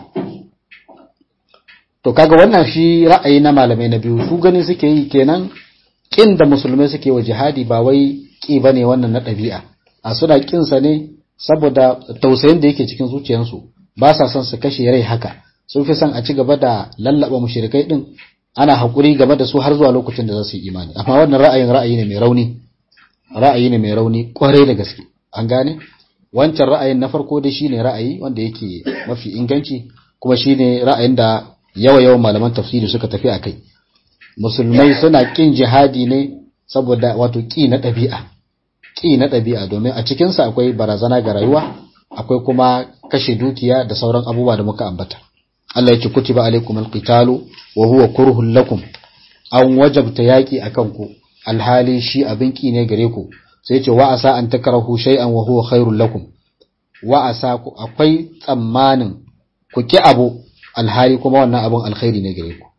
to kaga wannan shi ra'ayi na malamai na biyu su gani suke yi kenan kin da musulmai suke wa jihadi ba wai ki bane wannan na ɗabi'a a suna kin sa ne saboda tausayin da yake cikin zuciyarsu ba sa son su kashe rai haka sun fi son a ci gaba da lallaba mushrikai din ana hakuri game da su har zuwa lokacin da za su yi imani amma wannan ra'ayin ra'ayi ne mai rauni ra'ayi ne mai rauni kwarai da gaske an gane wancan ra'ayin na farko dai shine ra'ayi wanda yake mafi inganci kuma shine ra'ayin da yawa yawan malaman tafsiri suka tafi a kai musulmai suna kin jihadi ne saboda wato ki na ɗabi'a ki na ɗabi'a domin a cikinsa akwai barazana ga rayuwa akwai kuma kashe dukiya da sauran abubuwa da muka ambata Allah ya ce kutiba alaikum alqitalu wa huwa kurhun lakum an wajabta yaki akan ku alhali shi abin ki ne gare ku sai ce wa asa an takrahu shay'an wa huwa khairul lakum wa asa ku akwai tsammanin ku ki abu alhali kuma wannan abin alkhairi ne gare ku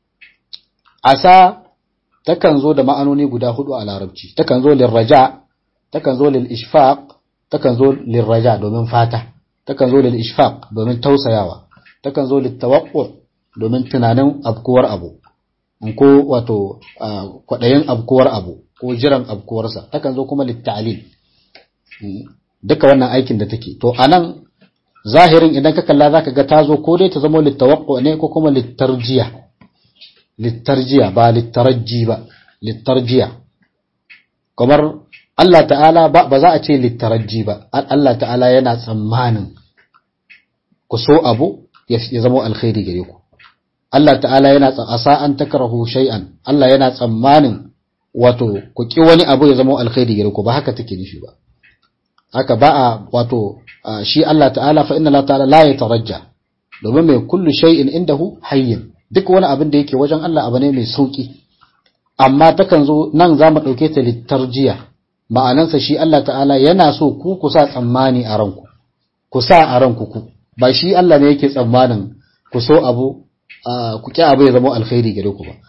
asa takan zo da ma'anoni guda hudu a larabci takan zo lirraja takan zo lil ishfaq takan zo lirraja domin fata takan zo lil ishfaq domin tausayawa takan zo lil tawaqqu domin tunanin abkuwar abu ko wato kwadayin abkuwar abu ko jiran abkuwarsa takan zo kuma lit ta'lil duka wannan aikin da take to anan zahirin idan ka kalla zaka ga tazo ko dai ta zama littawaqqu ne ko kuma littarjiya littarjiya ba littarajji ba littarjiya kamar Allah ta'ala ba za a ce littarajji ba Allah ta'ala yana tsammanin ku so abu ya zama alkhairi gare ku Allah ta'ala yana asa an takrahu shay'an Allah yana tsammanin wato ku ki wani abu ya zama alkhairi gare ku ba haka take nufi ba haka ba a wato shi Allah ta'ala fa inna Allah ta'ala la yatarajja domin mai kullu shay'in indahu hayyin duk wani abin da yake wajen Allah abu ne mai sauki amma takan zo nan za mu dauke ta litarjiya ma'anansa shi Allah ta'ala yana so ku ku sa tsammani a ranku ku sa a ranku ku ba shi Allah ne yake tsammanin ku so abu ku ki abu ya zama alkhairi gare ku ba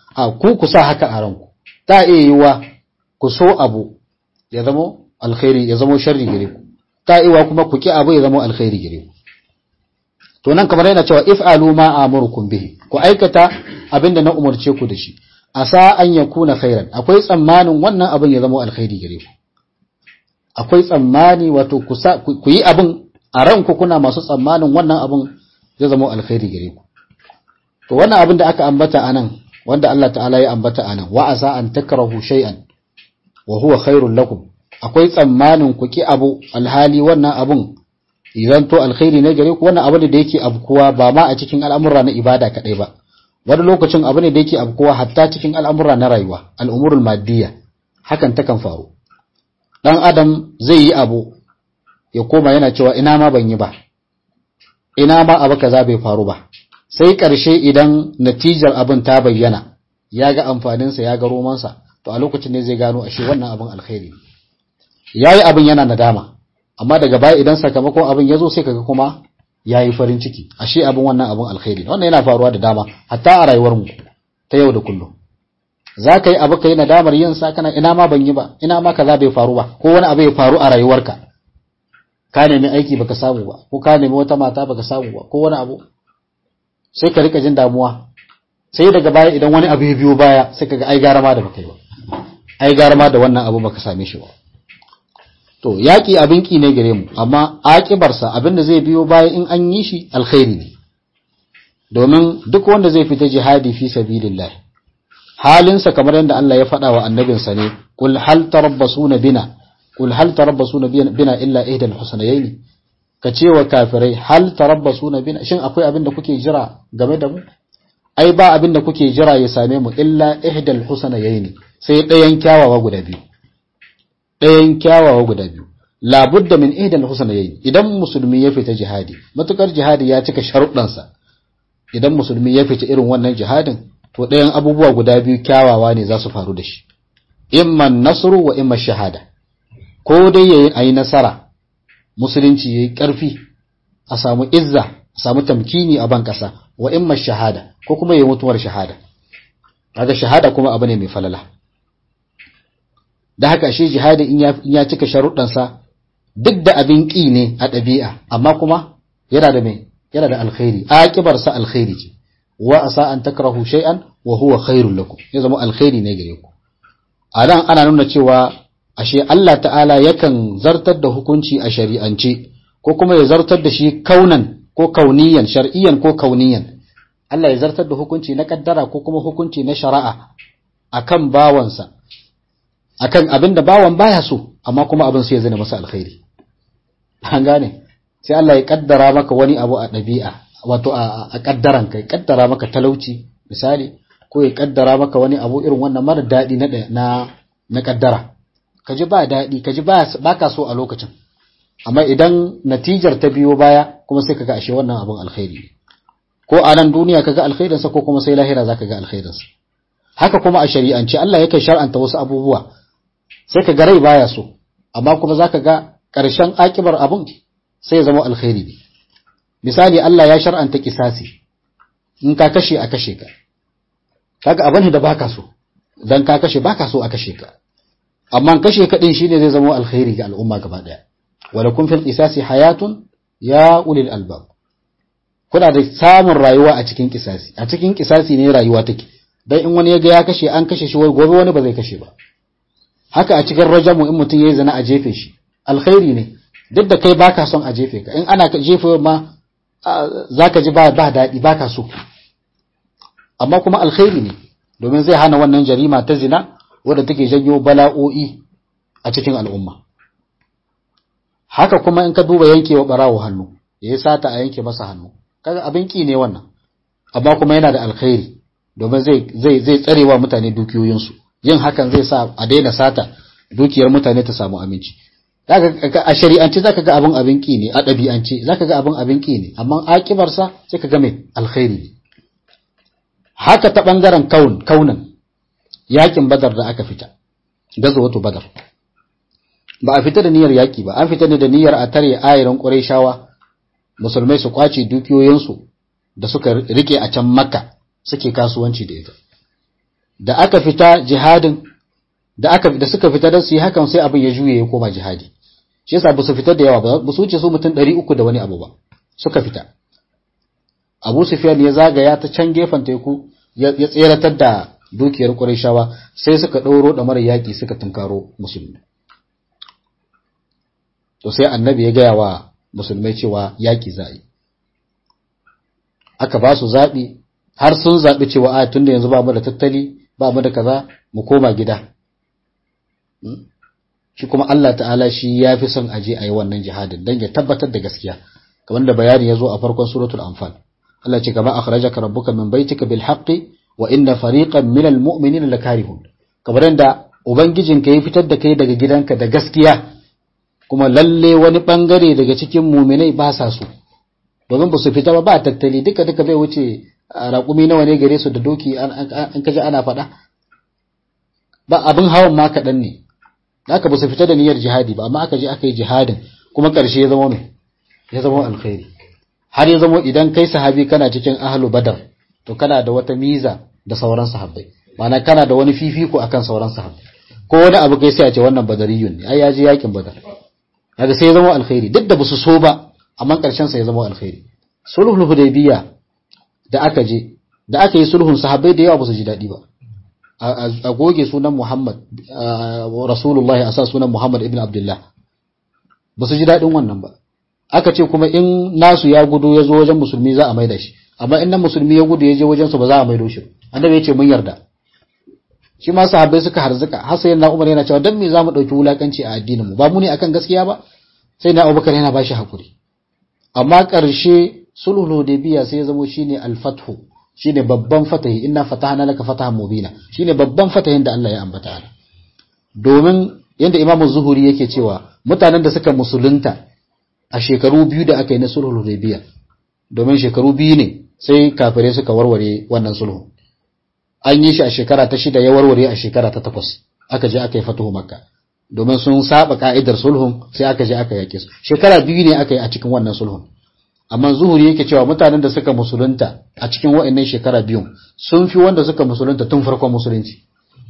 a ku ku sa haka a ranku ta iya yiwa ku so abu ya zama alkhairi ya zama sharri gare ku ta iya kuma ku ki abu ya zama alkhairi gare ku to nan kamar yana cewa if'alu ma amurukum bihi ku aikata abinda na umarce ku da shi asa an yakuna khairan akwai tsammanin wannan abin ya zama alkhairi gare ku akwai tsammani wato ku yi abin a ranku kuna masu tsammanin wannan abin zai zama alkhairi gare ku to wannan abin da aka ambata anan wanda Allah ta'ala ya ambata anan wa asa an takrahu shay'an wa huwa khairul lakum akwai tsammanin ku ki abu alhali wannan abun idan to alkhairi ne gare ku wannan abu da yake abkuwa ba ma a cikin al'amura na ibada kadai ba wani lokacin abu ne da yake abkuwa hatta cikin al'amura na rayuwa al'umurul maddiya hakan takan faru dan adam zai yi abu ya koma yana cewa ina ma ban yi ba ina ma abu kaza bai faru ba sai ƙarshe idan natijar abin ta bayyana ya ga amfaninsa ya ga romansa to a lokacin ne zai gano ashe wannan abin alkhairi ya yi abin yana nadama amma daga baya idan sakamakon abin ya zo sai kaga kuma ya yi farin ciki ashe abin wannan abin alkhairi wannan yana faruwa da dama hatta a rayuwarmu ta yau da kullum za ka yi abu ka yi nadamar yin sa kana ina ma ban yi ba ina ma kaza bai faru ba ko wani abu ya faru a rayuwarka ka nemi aiki baka samu ba ko ka nemi wata mata baka samu ba ko wani abu sai ka rika jin damuwa sai daga baya idan wani abu ya biyo baya sai ka ga ai gara ma da baka yi ba ai gara ma da wannan abu baka same shi ba to yaki abin ki ne gare mu amma akibarsa abin da zai biyo baya in an yi shi alkhairi ne domin duk wanda zai fita jihadi fi sabilillah halinsa kamar yadda Allah ya faɗa wa annabinsa ne kul hal tarabbasuna bina kul hal tarabbasuna bina illa ihdal husnayayn ka ce wa kafirai hal tarabbasuna bina shin akwai abin da kuke jira game da mu ai ba abin da kuke jira ya same mu illa ihdal husnayayn sai ɗayan kyawawa guda biyu ɗayan kyawawa guda biyu labudda min ihdal husnayayn idan musulmi ya fita jihadi matukar jihadi ya cika sharuɗansa idan musulmi ya fita irin wannan jihadin to ɗayan abubuwa guda biyu kyawawa ne za su faru da shi imma nasru wa imma shahada ko dai yayi ayi nasara musulunci yayi ƙarfi a samu izza a samu tamkini a ban ƙasa wa imma shahada ko kuma yayi mutuwar shahada kaga shahada kuma abu ne mai falala da haka shi jihadi in ya cika sharuɗansa duk da abin ƙi ne a ɗabi'a amma kuma yana da mai yana da alkhairi aƙibarsa alkhairi ce wa asa an takrahu shay'an wa huwa khairul lakum ya zama alkhairi ne gare ku a nan ana nuna cewa ashe Allah ta'ala yakan zartar da hukunci a shari'ance ko kuma ya zartar da shi kaunan ko kauniyan shar'iyyan ko kauniyan Allah ya zartar da hukunci na kaddara ko kuma hukunci na shari'a akan bawansa akan abin da bawan baya so amma kuma abin sai ya zana masa alkhairi an gane sai Allah ya kaddara maka wani abu a ɗabi'a wato a kaddaran kai kaddara maka talauci misali ko ya kaddara maka wani abu irin wannan mara daɗi na na na kaddara ka ji ba daɗi ka ji ba ka so a lokacin amma idan natijar ta biyo baya kuma sai kaga ashe wannan abun alkhairi ko a nan duniya kaga alkhairinsa ko kuma sai lahira zaka ga alkhairinsa haka kuma a shari'ance Allah yakan shar'anta wasu abubuwa sai ka ga rai baya so amma kuma zaka ga ƙarshen akibar abun sai ya zama alkhairi ne misali Allah ya shar'anta kisasi in ka kashe a kashe ka kaga abin da baka so dan ka kashe baka so a kashe ka amma kashe ka din shine zai zama alkhairi ga al'umma gaba daya walakum fil qisasi hayatun ya ulil albab kuna da samun rayuwa a cikin kisasi a cikin kisasi ne rayuwa take dan in wani ya ga ya kashe an kashe shi wai gobe wani ba zai kashe ba haka a cikin rajamu in mutum yayi zina a jefe shi alkhairi ne duk da kai baka son a jefe ka in ana jefe ma zaka ji ba ba daɗi baka so amma kuma alkhairi ne domin zai hana wannan jarima ta zina wadda take janyo bala'o'i a cikin al'umma haka kuma in ka duba yankewa barawo hannu yayi sata a yanke masa hannu kaga abin ki ne wannan amma kuma yana da alkhairi domin zai zai zai tsarewa mutane dukiyoyinsu yin hakan zai sa a daina sata dukiyar mutane ta samu aminci a shari'ance zaka ga abin abin ki ne a ɗabi'ance zaka ga abin abin ki ne amma akibarsa sai ka ga mai alkhairi ne haka ta bangaren kaun kaunan yakin badar da aka fita gazawatu badar ba a fita da niyyar yaki ba an fita ne da niyyar a tare ayiran qurayshawa musulmai su kwace dukiyoyinsu da suka rike a can makka suke kasuwanci da ita da aka fita jihadin da aka da suka fita da su yi hakan sai abin ya juye ya koma jihadi shi yasa ba su fita da yawa ba ba su wuce su mutum 300 da wani abu ba suka fita Abu Sufyan ya zagaya ta can gefen teku ya tseratar da dukiyar Qurayshawa sai suka ɗauro da mara yaƙi suka tunkaro musulmi to sai annabi ya gaya wa musulmai cewa yaƙi za yi aka ba su zaɓi har sun zaɓi cewa a tunda yanzu ba mu da tattali ba mu da kaza mu koma gida shi kuma Allah ta'ala shi ya fi son aje a yi wannan jihadin don ya tabbatar da gaskiya kamar da bayani ya zo a farkon suratul anfal Allah ce kama akhrajaka rabbuka min baitika bil haqqi wa inna fariqan minal mu'minina lakarihun kamar da ubangijinka ya fitar da kai daga gidanka da gaskiya kuma lalle wani bangare daga cikin mu'minai ba sa so domin ba su fita ba ba tattali duka duka bai wuce raƙumi nawa ne gare su da doki an kaji ana faɗa ba abin hawan ma kaɗan ne haka ba su fita da niyyar jihadi ba amma aka je aka yi jihadin kuma ƙarshe ya zama mai ya zama alkhairi har ya zama idan kai sahabi kana cikin ahlu badar to kana da wata miza da sauran sahabbai ma'ana kana da wani fifiko akan sauran sahabbai ko wani abu kai sai a ce wannan badariyun ne ai ya je yakin badar kaga sai ya zama alkhairi duk da basu so ba amma ƙarshen sa ya zama alkhairi sulhul hudaybiya da aka je da aka yi sulhun sahabbai da yawa ba su ji daɗi ba a goge sunan Muhammad Rasulullahi a sa sunan Muhammad ibn Abdullah ba su ji daɗin wannan ba aka ce kuma in nasu ya gudu ya zo wajen musulmi za a maida shi amma in nan musulmi ya gudu ya je wajen su ba za a maido shi annabi ya ce mun yarda shi ma sahabbai suka harzuka har sai na Umar yana cewa dan me za mu dauki wulakanci a addinin mu ba mu ne akan gaskiya ba sai na Abubakar yana bashi hakuri amma ƙarshe sulhul hudaybiya sai ya zamo shine al-fathu shine babban fatahi inna fatahna laka fatahan mubina shine babban fatahin da Allah ya ambata ana domin yanda Imam Zuhuri yake cewa mutanen da suka musulunta a shekaru biyu da aka yi na sulhul hudaybiya domin shekaru biyu ne sai kafirai suka warware wannan sulhu an yi shi a shekara ta shida ya warware a shekara ta takwas aka je aka yi fatuhu makka domin sun saba ka'idar sulhun sai aka je aka yake su shekara biyu ne aka yi a cikin wannan sulhun amma zuhuri yake cewa mutanen da suka musulunta a cikin wa'annan shekara biyun sun fi wanda suka musulunta tun farkon musulunci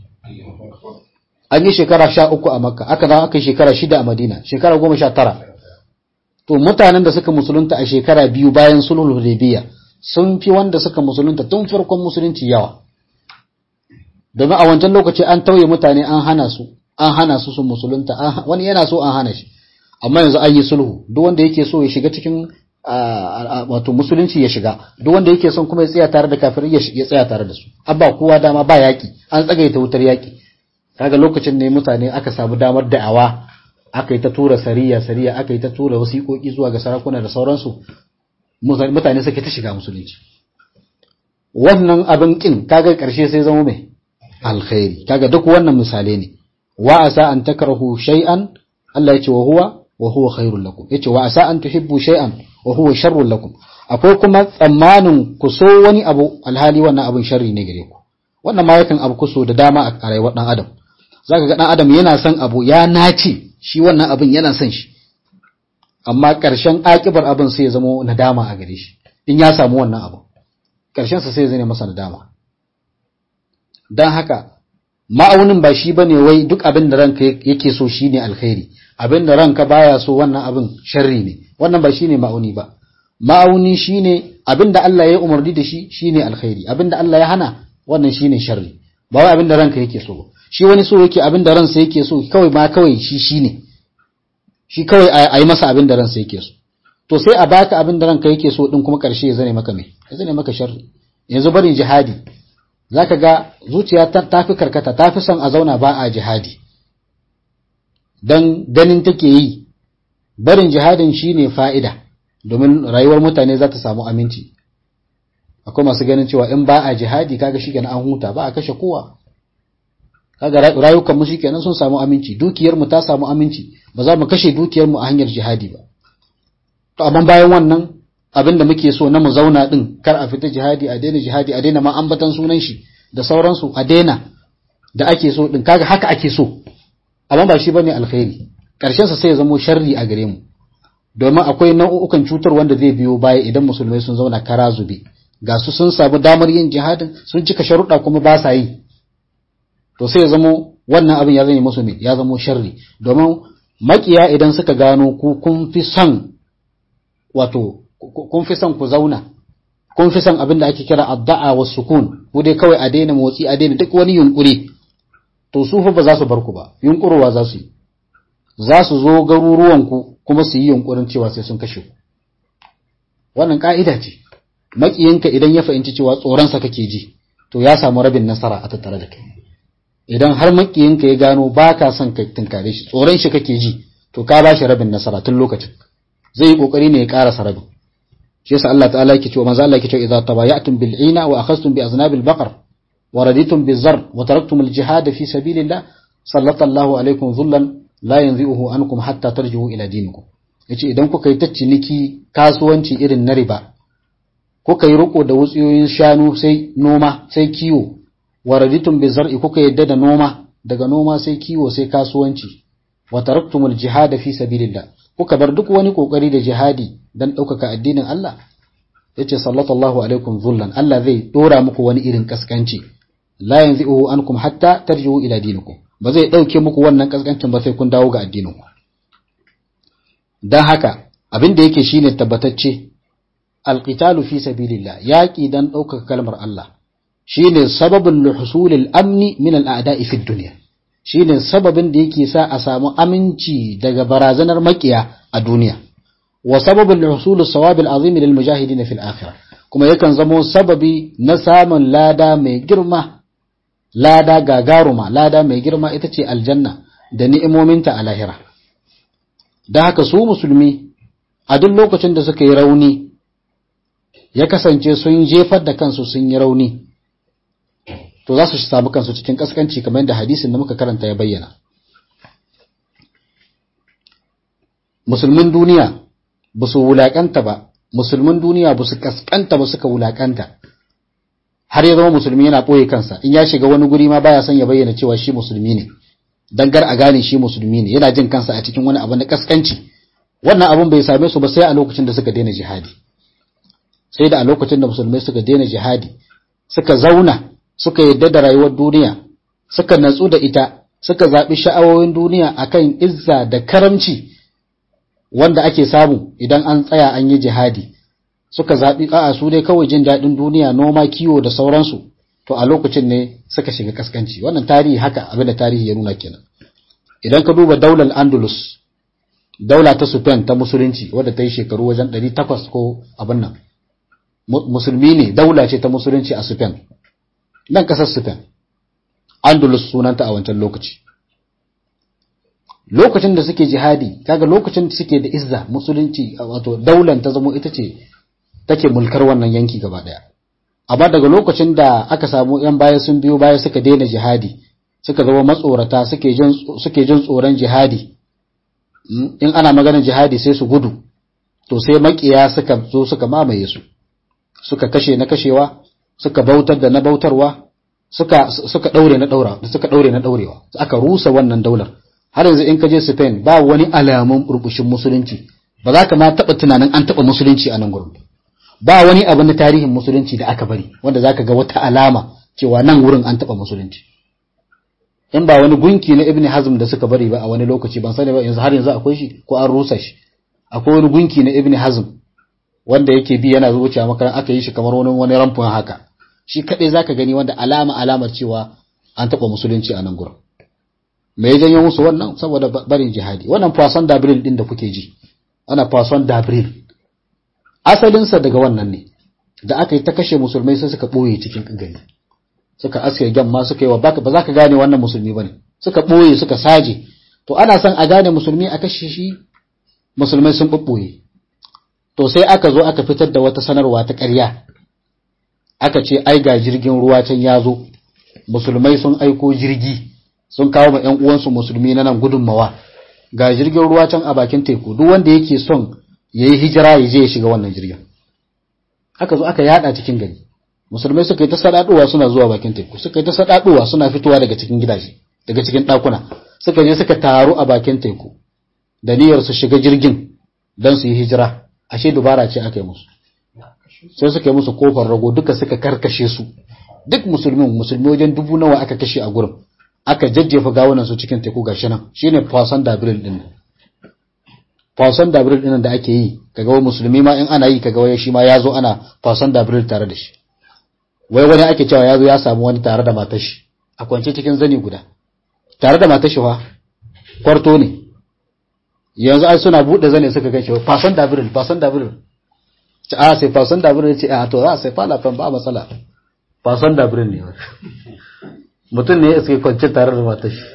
an yi shekara sha uku a makka aka zama aka yi shekara shida a madina shekara goma sha tara to mutanen da suka musulunta a shekara biyu bayan sulhul hudaybiya sun fi wanda suka musulunta tun farkon musulunci yawa domin a wancan lokaci an tauye mutane an hana su an hana su su musulunta wani yana so an hana shi amma yanzu an yi sulhu duk wanda yake so ya shiga cikin wato musulunci ya shiga duk wanda yake son kuma ya tsaya tare da kafirai ya tsaya tare da su abba kowa dama ba yaki an tsagaita wutar yaki kaga lokacin ne mutane aka samu damar da'awa aka yi ta tura sariya sariya aka yi ta tura wasiƙoƙi zuwa ga sarakuna da sauransu mutane suke ta shiga musulunci wannan abin kin kaga ƙarshe sai zama mai alkhairi kaga duk wannan misalai ne wa asa an takrahu shay'an Allah ya ce wa huwa wa huwa khairul lakum yace wa asa an tuhibbu shay'an wa huwa sharrul lakum akwai kuma tsammanin ku so wani abu alhali wannan abin sharri ne gare ku wannan ma yakan abu kuso da dama a rayuwar dan adam zaka ga dan adam yana son abu ya nace shi wannan abin yana son shi amma ƙarshen akibar abin sai ya zama nadama a gare shi in ya samu wannan abu ƙarshen sa sai ya zane masa nadama dan haka ma'aunin ba shi bane wai duk abin da ranka yake so shine alkhairi abin da ranka baya so wannan abin sharri ne wannan ba shine ma'auni ba ma'auni shine abin da Allah ya umarni da shi shine alkhairi abin da Allah ya hana wannan shine sharri ba wai abin da ranka yake so ba shi wani so yake abin da ransa yake so kawai ma kawai shi shine shi kawai a yi masa abin da ransa yake so to sai a baka abin da ranka yake so din kuma karshe ya zane maka me ya zane maka sharri yanzu barin jihadi zaka ga zuciya ta fi karkata ta fi son a zauna ba a jihadi dan ganin take yi barin jihadin shine fa'ida domin rayuwar mutane za ta samu aminci akwai masu ganin cewa in ba a jihadi kaga shi an huta ba a kashe kowa kaga rayukan mu shikenan sun samu aminci dukiyar mu ta samu aminci ba za mu kashe dukiyar mu a hanyar jihadi ba to amma bayan wannan abin da muke so na mu zauna din kar a fita jihadi a daina jihadi a daina ma ambatan sunan shi da sauransu a daina da ake so din kaga haka ake so amma ba shi bane alkhairi karshen sa sai ya zamo sharri a gare mu domin akwai nau'ukan cutar wanda zai biyo baya idan musulmai sun zauna kara zube ga su sun samu damar yin jihadin sun cika sharuɗa kuma ba sa yi to sai ya zamo wannan abin ya zama musu ya zamo sharri domin makiya idan suka gano ku kun fi son wato kun fi son ku zauna kun fi son abin da ake kira adda'a wa sukun ku dai kawai a daina motsi a daina duk wani yunkuri to su fa ba za su bar ku ba yunkurowa za su yi za su zo garuruwan ku kuma su yi yunkurin cewa sai sun kashe ku wannan ka'ida ce makiyinka idan ya fahimci cewa tsoronsa kake ji to ya samu rabin nasara a tattare da kai idan har makiyinka ya gano ba ka son ka tunkare shi tsoron shi kake ji to ka ba shi rabin nasara tun lokacin zai yi kokari ne ya karasa rabin shi yasa Allah ta'ala yake cewa manzo Allah yake cewa idza tabayatum bil ina wa akhadhtum bi aznabil baqar wa raditum biz zar wa taraktum al jihad fi sabilillah sallallahu alaikum dhullan la yanzi'uhu ankum hatta tarji'u ila dinikum yace idan kuka yi ta ciniki kasuwanci irin na riba kuka yi riko da wutsiyoyin shanu sai noma sai kiwo wa raditum bi zar'i kuka yadda da noma daga noma sai kiwo sai kasuwanci wa taraktumul jihad fi sabilillah kuka bar duk wani kokari da jihadi dan ɗaukaka addinin Allah yace sallallahu alaikum zullan Allah zai dora muku wani irin kaskanci la yanzi'uhu ankum hatta tarji'u ila dinikum ba zai dauke muku wannan kaskancin ba sai kun dawo ga addinin ku dan haka abin da yake shine tabbatacce alqitalu fi sabilillah yaqi dan ɗaukaka kalmar Allah shine sababin luhusulil amni min al'ada'i fi dunya shine sababin da yake sa a samu aminci daga barazanar makiya a duniya wa sababin luhusul sawabil azim lil mujahidin fil akhirah kuma yakan zamo sababi na samun lada mai girma lada gagaruma lada mai girma ita ce aljanna da ni'imominta a lahira da haka su musulmi a duk lokacin da suka yi rauni ya kasance sun jefar da kansu sun yi rauni to za su samu kansu cikin kaskanci kamar yadda hadisin da muka karanta ya bayyana musulmin duniya ba su wulaƙanta ba musulmin duniya ba su kaskanta ba suka wulaƙanta har ya zama musulmi yana ɓoye kansa in ya shiga wani guri ma baya son ya bayyana cewa shi musulmi ne dan gar a gane shi musulmi ne yana jin kansa a cikin wani abu na kaskanci wannan abun bai same su ba sai a lokacin da suka daina jihadi sai da a lokacin da musulmai suka daina jihadi suka zauna suka yadda da rayuwar duniya suka natsu da ita suka zaɓi sha'awoyin duniya akan izza da karamci wanda ake samu idan an tsaya an yi jihadi suka zaɓi a'a su dai kawai jin daɗin duniya noma kiwo da sauransu to a lokacin ne suka shiga kaskanci wannan tarihi haka abin da tarihi ya nuna kenan idan ka duba daular andalus daula ta spain ta musulunci wadda ta yi shekaru wajen 800 ko abin nan musulmi ne daula ce ta musulunci a spain nan kasar spain andalus sunanta a wancan lokaci lokacin da suke jihadi kaga lokacin da suke da izza musulunci wato daular ta zamo ita ce take mulkar wannan yanki gaba daya amma daga lokacin da aka samu yan baya sun biyo baya suka daina jihadi suka zama matsorata suke jin suke jin tsoron jihadi in ana maganar jihadi sai su gudu to sai makiya suka zo suka mamaye su suka kashe na kashewa suka bautar da na bautarwa suka suka daure na daura suka daure na daurewa aka rusa wannan daular har yanzu in ka je Spain ba wani alamun burbushin musulunci ba za ka ma taba tunanin an taba musulunci a nan gurin ba wani abu na tarihin musulunci da aka bari wanda zaka ga wata alama cewa nan wurin an taba musulunci in ba wani gunki na Ibn Hazm da suka bari ba a wani lokaci ban sani ba yanzu har yanzu akwai shi ko an rusa shi akwai wani gunki na Ibn Hazm wanda yake bi yana zuciya makaran aka yi shi kamar wani wani ramfin haka shi kadai zaka gani wanda alama alamar cewa an taba musulunci a nan gurin me ya janyo musu wannan saboda barin jihadi wannan fason dabril din da kuke ji ana fason dabril asalinsa daga wannan ne da aka yi ta kashe musulmai sai suka ɓoye cikin gari suka aske gamma suka yi wa baka ba za ka gane wannan musulmi ba ne suka ɓoye suka saje to ana son a gane musulmi a kashe shi musulmai sun ɓoɓɓoye to sai aka zo aka fitar da wata sanarwa ta ƙarya aka ce ai ga jirgin ruwa can ya zo musulmai sun aiko jirgi sun kawo ma 'yan uwansu musulmi na nan gudunmawa ga jirgin ruwa can a bakin teku duk wanda yake son ya yi hijira ya je ya shiga wannan jirgin aka zo aka yada cikin gari musulmai suka yi ta sadaduwa suna zuwa bakin teku suka yi ta sadaduwa suna fitowa daga cikin gidaje daga cikin ɗakuna suka je suka taru a bakin teku da niyyar su shiga jirgin don su yi hijira ashe dubara ce aka yi musu sai suka yi musu kofar rago duka suka karkashe su duk musulmin musulmi wajen dubu nawa aka kashe a gurin aka jajjefa gawunan su cikin teku gashi nan shine fasan dabril din fasan dabril din da ake yi kaga wai musulmi ma in ana yi kaga wai shi ma yazo ana fasan dabril tare da shi wai wani ake cewa yazo ya samu wani tare da matar shi a kwance cikin zani guda tare da matar shi fa kwarto ne yanzu ai suna bude zane suka ganshi fasan dabril fasan dabril ce a sai fasan dabril ce a to za sai fala fan ba matsala fasan dabril ne mutum ne ya suke kwance tare da matar shi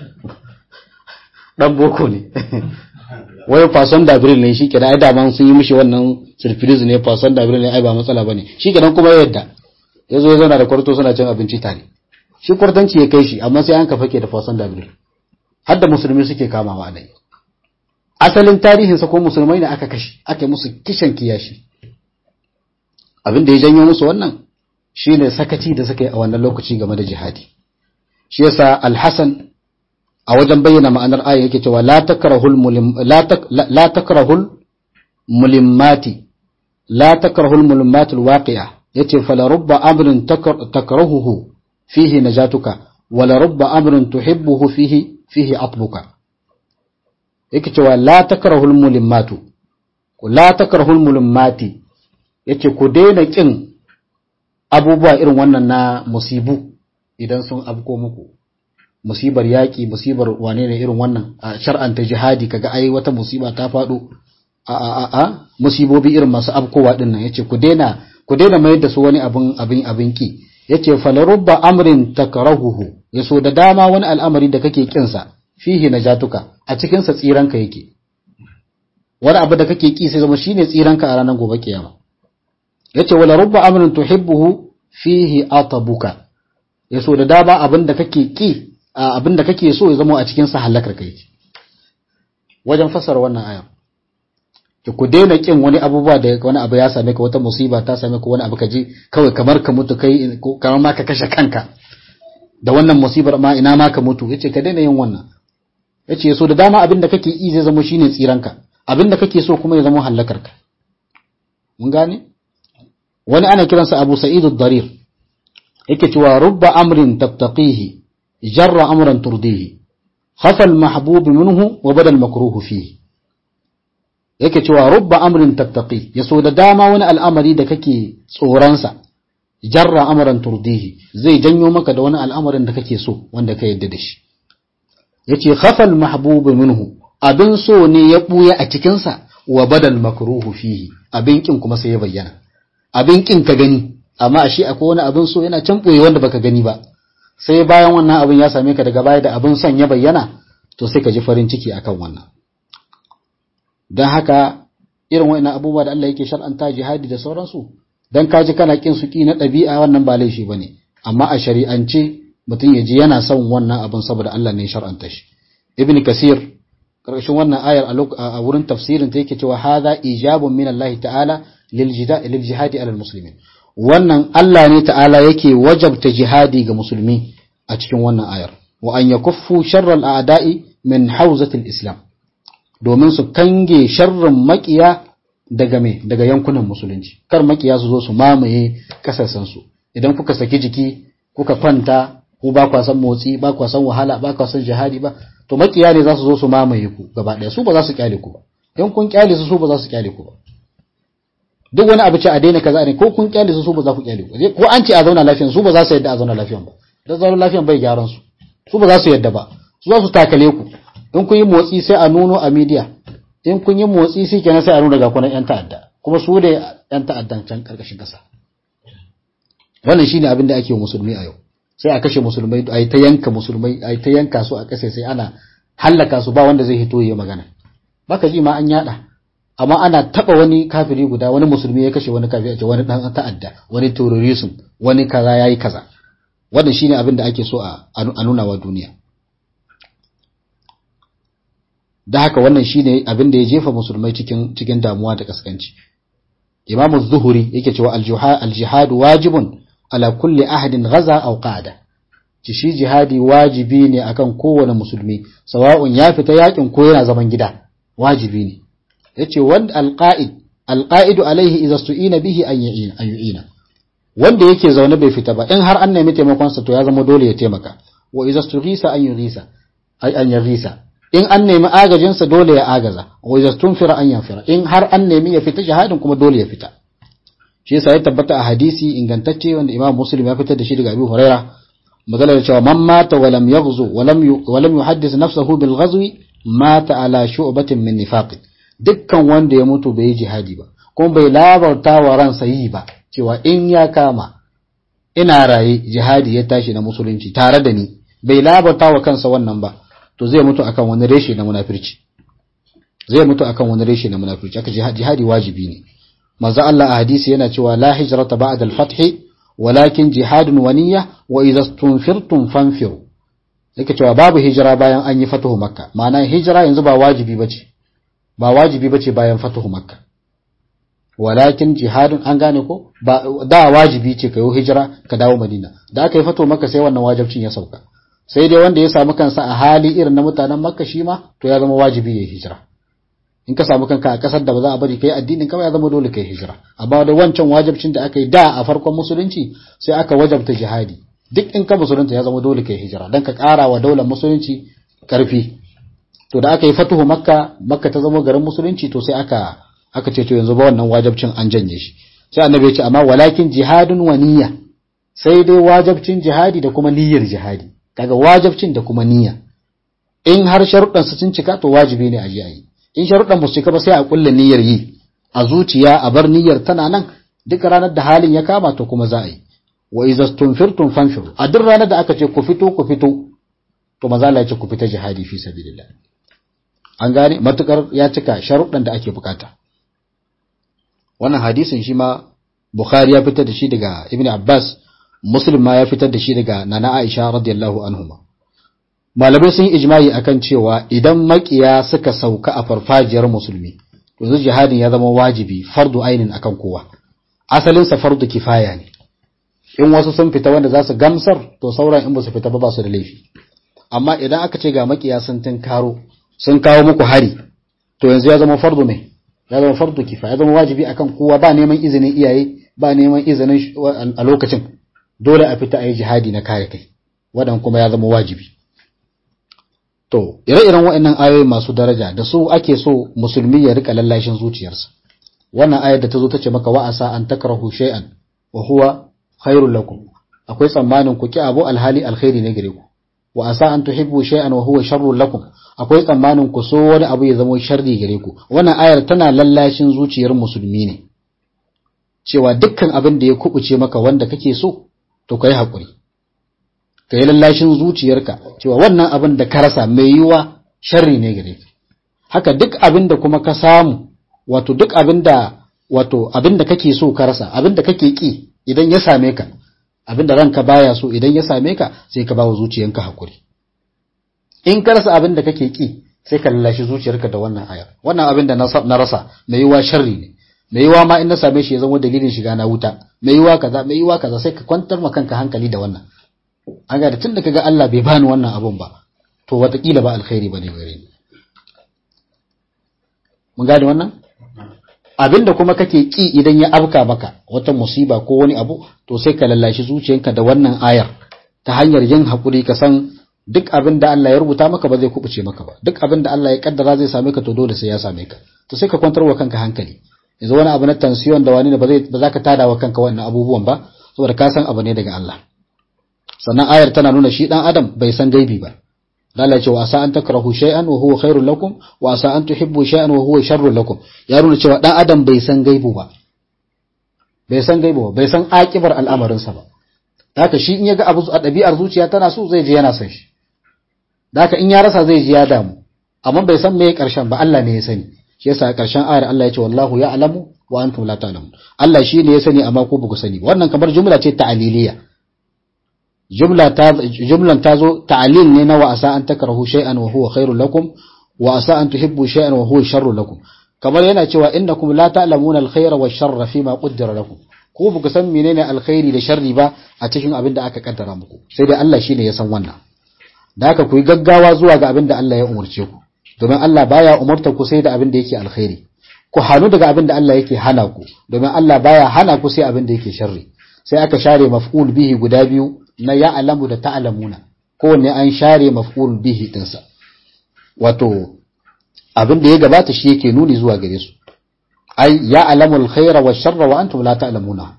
dan boko ne wai fason dabril ne shi kenan ai da sun yi mishi wannan surprise ne fason dabril ne ai ba matsala bane shi kenan kuma yadda ya zo ya zauna da kwarto suna cin abinci tare shi kwartanci ya kai shi amma sai an kafa ke da fason dabril har da musulmi suke kamawa dai asalin tarihinsa ko musulmai ne aka kashe aka musu kishan kiyashi abin da ya janyo musu wannan shine sakaci da suka yi a wannan lokaci game da jihadi shi yasa al-Hasan a wajen bayyana ma'anar aya yake cewa la takrahul mulim la takrahul mulimmati la takrahul mulimmatul waqi'a yace fala rubba amrin takrahuhu fihi najatuka wala rubba amrin tuhibbuhu fihi fihi atbuka yake cewa la takrahul mulimmatu la takrahul mulimmati yace ku daina kin abubuwa irin wannan na musibu idan sun abko muku musibar yaƙi musibar wane ne irin wannan a shar'anta jihadi kaga ai wata musiba ta faɗo a a a musibobi irin masu abkowa din nan yace ku daina ku daina mayar da su wani abin abin abin ki yace falarubba amrin takrahuhu yaso da dama wani al'amari da kake kin sa fihi najatuka a cikin sa tsiranka yake wani abu da kake ki sai zama shine tsiranka a ranar gobe kiyama yace wala rubba amrin tuhibbuhu fihi atabuka yaso da dama abin da kake ki abin da kake so ya zama a cikin sa halakar kai wajen fassara wannan aya ki ku daina kin wani abubuwa da wani abu ya same ka wata musiba ta same ka wani abu ka je kawai kamar ka mutu kai kamar ma ka kashe kanka da wannan musibar ma ina ma ka mutu yace ka daina yin wannan yace so da dama abin da kake yi zai zama shine tsiranka abin da kake so kuma ya zama halakar ka mun gane wani ana kiransa Abu Sa'id ad-Darir yake cewa rubba amrin tattaqihi jarra amran turdihi khafa al-mahbub minhu wa bada al-makruh fihi yake cewa rubba amrin tattaqi yaso da dama wani al'amari da kake tsoransa jarra amran turdihi zai janyo maka da wani al'amarin da kake so wanda ka yadda da shi yace khafa al-mahbub minhu abin so ne ya buya a cikin sa wa badal makruhu fihi abin kin kuma sai ya bayyana abin kin ka gani amma ashe akwai wani abin so yana can boye wanda baka gani ba sai bayan wannan abin ya same ka daga baya da abin son ya bayyana to sai ka ji farin ciki akan wannan don haka irin wa'ina abubuwa da Allah yake shar'anta jihadi da sauransu don kaji kana kin su ki na ɗabi'a wannan ba laifi ba ne amma a shari'ance mutum ya ji yana son wannan abin saboda Allah ne shar'anta shi ibn kasir ƙarshen wannan ayar a wurin tafsirin ta yake cewa hadha ijabun min Allah ta'ala lil jihadi alal muslimin wannan Allah ne ta'ala yake wajabta jihadi ga musulmi a cikin wannan ayar wa an yakuffu sharral a'da'i min hawzatil islam domin su kange sharrin makiya daga me daga yankunan musulunci kar makiya su zo su mamaye kasashen su idan kuka saki jiki kuka kwanta ku ba kwa san motsi ba kwa san wahala ba kwa san jihadi ba to makiya ne za su zo su mamaye ku gaba daya su ba za su kyale ku ba in kun kyale su su ba za su kyale ku ba duk wani abu ce a daina kaza ne ko kun kyale su su ba za ku kyale ku ko an ce a zauna lafiyan su ba za su yadda a zauna lafiyan ba dan zauna lafiyan bai gyaran su su ba za su yadda ba su za su takale ku in kun yi motsi sai a nuno a media in kun yi motsi sai kenan sai a nuna ga kunan yan ta'adda kuma su da yan ta'addan can karkashin kasa wannan shine abin da ake wa musulmi a yau sai a kashe musulmai a yi ta yanka musulmai a yi ta yanka su a kasa sai ana hallaka su ba wanda zai hito ya magana baka ji ma an yada amma ana taba wani kafiri guda wani musulmi ya kashe wani kafiri a ce wani dan ta'adda wani terrorism wani kaza yayi kaza wannan shine abin da ake so a nuna wa duniya da haka wannan shine abin da ya jefa musulmai cikin cikin damuwa da kaskanci Imam az-Zuhri yake cewa al-jihad wajibun ala kulli ahadin ghaza aw qada ci shi jihadi wajibi ne akan kowane musulmi sawa'un ya fita yakin ko yana zaman gida wajibi ne yace wanda al-qa'id al-qa'idu alaihi idza su'ina bihi an yu'ina an yu'ina wanda yake zaune bai fita ba in har an nemi taimakon sa to ya zama dole ya taimaka wa idza stughisa an yughisa ay an yughisa in an nemi agajin sa dole ya agaza wa idza tunfira an yanfira in har an nemi ya fita jihadin kuma dole ya fita shi yasa ya tabbata a hadisi ingantacce wanda Imam Muslim ya fitar da shi daga Abu Huraira magana da cewa man mata wa lam yaghzu wa lam wa lam yuhaddith nafsahu bil ghazwi mata ala shu'batin min nifaq dukkan wanda ya mutu bai jihadi ba kuma bai labarta wa ransa yi ba cewa in ya kama ina raye jihadi ya tashi na musulunci tare da ni bai labarta wa kansa wannan ba to zai mutu akan wani reshe na munafirci zai mutu akan wani reshe na munafirci aka jihadi wajibi ne manzo Allah a hadisi yana cewa la hijrata ba'da al-fath walakin jihadun wa niyya wa idza tunfirtum fanfiru yake cewa babu hijira bayan an yi fatuhu makka ma'ana hijira yanzu ba wajibi bace ba wajibi bace bayan fatuhu makka walakin jihadun an gane ko ba da wajibi ce kayo hijira ka dawo madina da aka yi fatuhu makka sai wannan wajibcin ya sauka sai dai wanda ya samu kansa a hali irin na mutanen makka shi ma to ya zama wajibi ya hijira in ka samu kanka a kasar da ba za a bari kai addinin ka ba ya zama dole kai hijira amma da wancan wajibcin da aka yi da a farkon musulunci sai aka wajabta jihadi duk in ka musulunta ya zama dole kai hijira dan ka ƙara wa daular musulunci karfi to da aka yi fatuhu makka makka ta zama garin musulunci to sai aka aka ce to yanzu ba wannan wajibcin an janye shi sai annabi ya ce amma walakin jihadun wa niyya sai dai wajibcin jihadi da kuma niyyar jihadi kaga wajibcin da kuma niyya in har sharuɗan su sun cika to wajibi ne a je a yi in sharuɗan ba su cika ba sai a kulle niyyar yi a zuciya a bar niyyar tana nan duk ranar da halin ya kama to kuma za a yi wa iza tunfirtum fanfiru a duk ranar da aka ce ku fito ku fito to maza Allah ya ce ku fita jihadi fi sabilillah an gane matukar ya cika sharuɗan da ake bukata wannan hadisin shi ma Bukhari ya fitar da shi daga Ibn Abbas Muslim ma ya fitar da shi daga Nana Aisha radiyallahu anhuma malamai sun yi ijma'i akan cewa idan makiya suka sauka a farfajiyar musulmi yanzu jihadin ya zama wajibi fardu ainin akan kowa asalin sa fardu kifaya ne in wasu sun fita wanda za su gamsar to sauran in ba su fita ba ba su da laifi amma idan aka ce ga makiya sun tinkaro sun kawo muku hari to yanzu ya zama fardu mai ya zama fardu kifaya ya zama wajibi akan kowa ba neman izinin iyaye ba neman izinin a lokacin dole a fita a yi jihadi na kare kai wadan kuma ya zama wajibi To, ire-iren waɗannan ayoyi masu daraja da su ake so musulmi ya rika lallashin zuciyarsa. Wannan ayar da ta zo ta ce maka wa'asa an takrahu shay'an wa huwa khairul lakum. Akwai tsammanin ku ki abu alhali alkhairi ne gare ku. Wa asa an tuhibbu shay'an wa huwa sharrul lakum. Akwai tsammanin ku so wani abu ya zama sharri gare ku. Wannan ayar tana lallashin zuciyar musulmi ne. Cewa dukkan abin da ya kubuce maka wanda kake so, to kai haƙuri. ka yi lallashin zuciyarka cewa wannan abin da ka rasa mai yiwa sharri ne gare ka haka duk abin da kuma ka samu wato duk abin da wato abin da kake so ka rasa abin da kake ki idan ya same ka abin da ranka baya so idan ya same ka sai ka bawa zuciyanka hakuri in ka rasa abin da kake ki sai ka lallashi zuciyarka da wannan ayar wannan abin da na rasa mai yiwa sharri ne mai yiwa ma in na same shi ya zama dalilin shiga na wuta mai yiwa kaza mai yiwa kaza sai ka kwantar ma kanka hankali da wannan an ga tun da kaga Allah bai bani wannan abun ba to watakila ba alkhairi bane gare ni mun gane wannan abinda kuma kake ki idan ya afka maka wata musiba ko wani abu to sai ka lallashi zuciyanka da wannan ayar ta hanyar yin hakuri ka san duk abin da Allah ya rubuta maka ba zai kubuce maka ba duk abin da Allah ya kaddara zai same ka to dole sai ya same ka to sai ka kwantar wa kanka hankali yanzu wani abu na tension da wani ne ba zai ba za ka tada wa kanka wannan abubuwan ba saboda ka san abu ne daga Allah sannan ayar tana nuna shi dan adam bai san gaibi ba Allah ce wa asa an takrahu shay'an wa huwa khairul lakum wa asa an tuhibbu shay'an wa huwa sharrul lakum ya nuna cewa dan adam bai san gaibu ba bai san gaibu ba bai san akibar al'amarin sa ba haka shi in yaga abu a dabi'ar zuciya tana so zai je yana son shi haka in ya rasa zai ji ya damu amma bai san me karshen ba Allah ne ya sani shi yasa karshen ayar Allah ya ce wallahu ya'lamu wa antum la ta'lamun Allah shi ne ya sani amma ku ba ku sani wannan kamar jumla ce ta'aliliya jumla ta jumlan ta zo ta'lil ne na wa asa an takrahu shay'an wa huwa khairul lakum wa asa an tuhibbu shay'an wa huwa sharrul lakum kamar yana cewa innakum la ta'lamuna al-khayra wa sharra fima qaddara lakum ko ba ku san menene alkhairi da sharri ba a cikin abin da aka kaddara muku sai dai Allah shine ya san wannan da haka ku yi gaggawa zuwa ga abin da Allah ya umurce ku domin Allah baya umarta ku sai da abin da yake alkhairi ku hanu daga abin da Allah yake hana ku domin Allah baya hana ku sai abin da yake sharri sai aka share maf'ul bihi guda biyu na ya'lamu da ta'lamuna kowanne an share maf'ul bihi dinsa wato abin da ya gabata shi yake nuni zuwa gare su ai ya alamul khaira wa sharra wa antum la ta'lamuna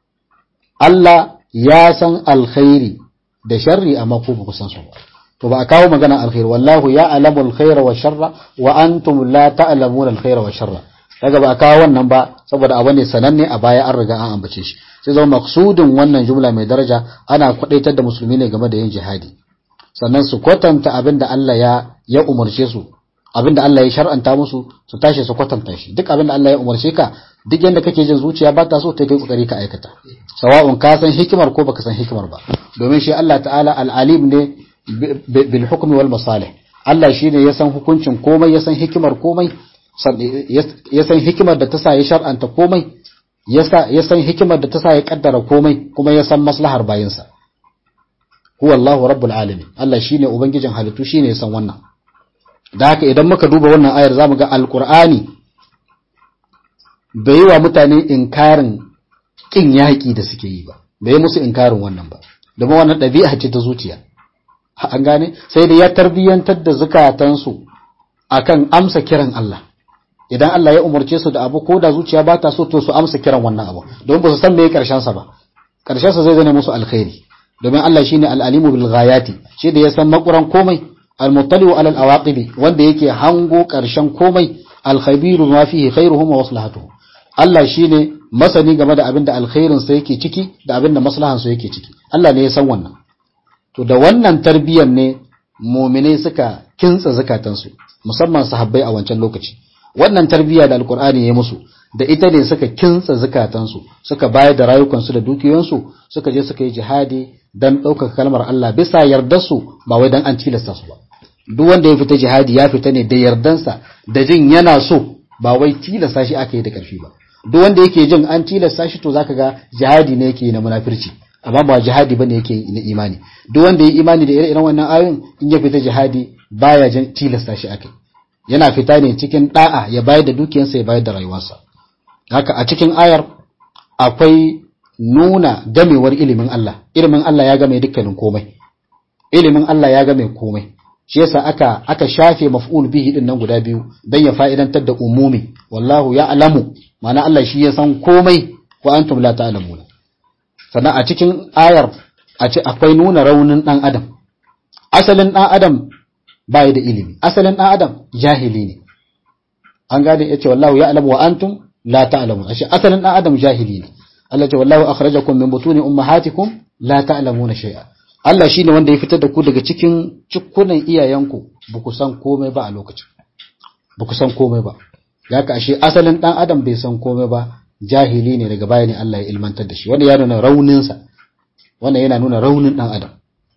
Allah ya san alkhairi da sharri amma ku ba ku san su ba to ba a kawo magana alkhairi wallahu ya alamul khaira wa sharra wa antum la ta'lamuna alkhaira wa sharra daga ba a kawo wannan ba saboda abu ne sananne a baya an riga an ambace shi sai zama maksudin wannan jumla mai daraja ana kwadaitar da musulmi ne game da yin jihadi sannan su kwatanta abin da Allah ya ya umarce su abin da Allah ya shar'anta musu su tashi su kwatanta shi duk abin da Allah ya umarce ka duk yanda kake jin zuciya ba ta so ta kai kokari ka aikata sawa'un ka san hikimar ko baka san hikimar ba domin shi Allah ta'ala al-alim ne bil hukmi wal masalih Allah shine ya san hukuncin komai ya san hikimar komai ya san hikimar da ta sa ya shar'anta komai ya san hikimar da ta sa ya kaddara komai kuma ya san maslahar bayinsa huwa Allahu rabbul alamin Allah shine ubangijin halittu shine ya san wannan da haka idan muka duba wannan ayar zamu ga alqur'ani bai yi wa mutane inkarin kin yaƙi da suke yi ba bai yi musu inkarin wannan ba domin wannan ɗabi'a ce ta zuciya an gane sai da ya tarbiyyantar da zukatansu akan amsa kiran Allah idan Allah ya umarce su da abu ko da zuciya ba ta so to su amsa kiran wannan abu domin ba su san meye karshen sa ba karshen sa zai zane musu alkhairi domin Allah shine al-alimu bil ghayati shi da ya san makuran komai al-muttali'u ala al-awaqibi wanda yake hango karshen komai al-khabiru ma fihi khairuhum wa maslahatuhum Allah shine masani game da abin da alkhairin sa yake ciki da abin da maslahan sa yake ciki Allah ne ya san wannan to da wannan tarbiyyar ne mu'minai suka kintsa zakatansu musamman sahabbai a wancan lokaci wannan tarbiyya da alkur'ani ya musu da ita ne suka kintsa zukatansu suka bayar da rayukansu da dukiyoyinsu suka je suka yi jihadi dan ɗaukaka kalmar Allah bisa yardarsu ba wai dan an tilasta su ba duk wanda ya fita jihadi ya fita ne da yardansa da jin yana so ba wai tilasta shi aka yi da ƙarfi ba duk wanda yake jin an tilasta shi to zaka ga jihadi ne yake na munafirci amma ba jihadi bane yake na imani duk wanda ya imani da ire-iren wannan ayoyin in ya fita jihadi baya jin tilasta shi aka yana fita ne cikin da'a ya bayar da dukiyarsa ya bayar da rayuwarsa haka a cikin ayar akwai nuna gamewar ilimin Allah ilimin Allah ya game dukkanin komai ilimin Allah ya game komai shi yasa aka aka shafe maf'ul bihi din nan guda biyu dan ya fa'idantar da umumi wallahu ya'lamu ma'ana Allah shi ya san komai wa antum la ta'lamuna sannan a cikin ayar a ce akwai nuna raunin dan adam asalin dan adam bai da ilimi asalin dan adam jahili ne an gane yace wallahu ya'lamu wa antum la ta'lamun ashe asalin dan adam jahili ne Allah ce wallahu akhrajakum min butuni ummahatikum la ta'lamuna shay'a Allah shine wanda ya fitar da ku daga cikin cikunan iyayenku ba ku san komai ba a lokacin ba ku san komai ba yaka ashe asalin dan adam bai san komai ba jahili ne daga baya ne Allah ya ilmantar da shi wanda ya nuna raunin sa wannan yana nuna raunin dan adam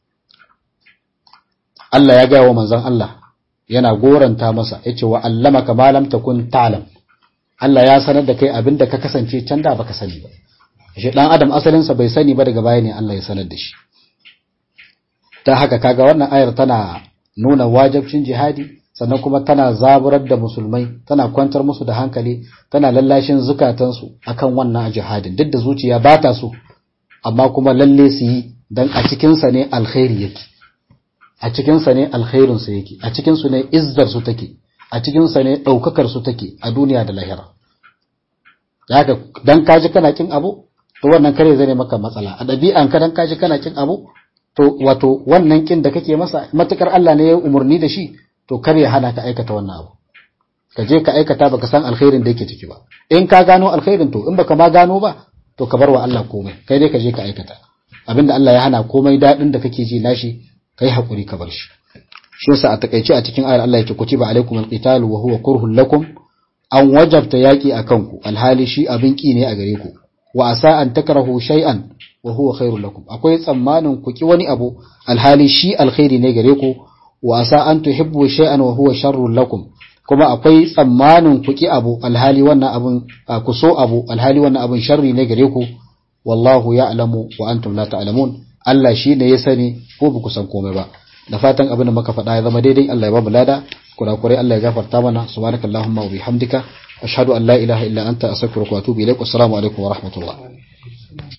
Allah ya gaya wa manzon Allah yana goranta masa yace wa allamaka ma lam takun ta'lam Allah ya sanar da kai abinda ka kasance can da baka sani ba shi dan adam asalinsa bai sani ba daga baya ne Allah ya sanar da shi ta haka kaga wannan ayar tana nuna wajibcin jihadi sannan kuma tana zaburar da musulmai tana kwantar musu da hankali tana lallashin zukatansu akan wannan jihadin duk da zuciya ba ta so amma kuma lalle su yi dan a cikin sa ne alkhairi yake a cikin sa ne alkhairin sa yake a cikin su ne izzar su take a cikin sa ne daukakar su take a duniya da lahira haka dan kaji kana kin abu to wannan kare zai maka matsala a ɗabi'an ka dan kaji kana kin abu to wato wannan kin da kake masa matukar Allah ne ya umurni da shi to kar ya hana ka aikata wannan abu ka je ka aikata baka san alkhairin da yake ciki ba in ka gano alkhairin to in baka ma gano ba to ka bar wa Allah komai kai dai ka je ka aikata abinda Allah ya hana komai dadin da kake ji nashi kai hakuri ka bar shi shi yasa a takaice a cikin ayar Allah yake kutiba alaikum alqitalu wa huwa kurhun lakum an wajabta yaki akan ku alhali shi abin ki ne a gare ku wa asa an takrahu shay'an wa huwa khairul lakum akwai tsammanin ku ki wani abu alhali shi alkhairi ne gare ku wa asa an tuhibbu shay'an wa huwa sharrul lakum kuma akwai tsammanin ku ki abu alhali wannan abun ku so abu alhali wannan abun sharri ne gare ku wallahu ya'lamu wa antum la ta'lamun Allah shi ne ya sani ko ba ku san komai ba da fatan abin da muka faɗa ya zama daidai Allah ya ba mu lada kurakurai Allah ya gafarta mana subhanakallahumma wa bihamdika ashhadu an la ilaha illa anta astaghfiruka wa atubu ilaik assalamu alaikum wa rahmatullah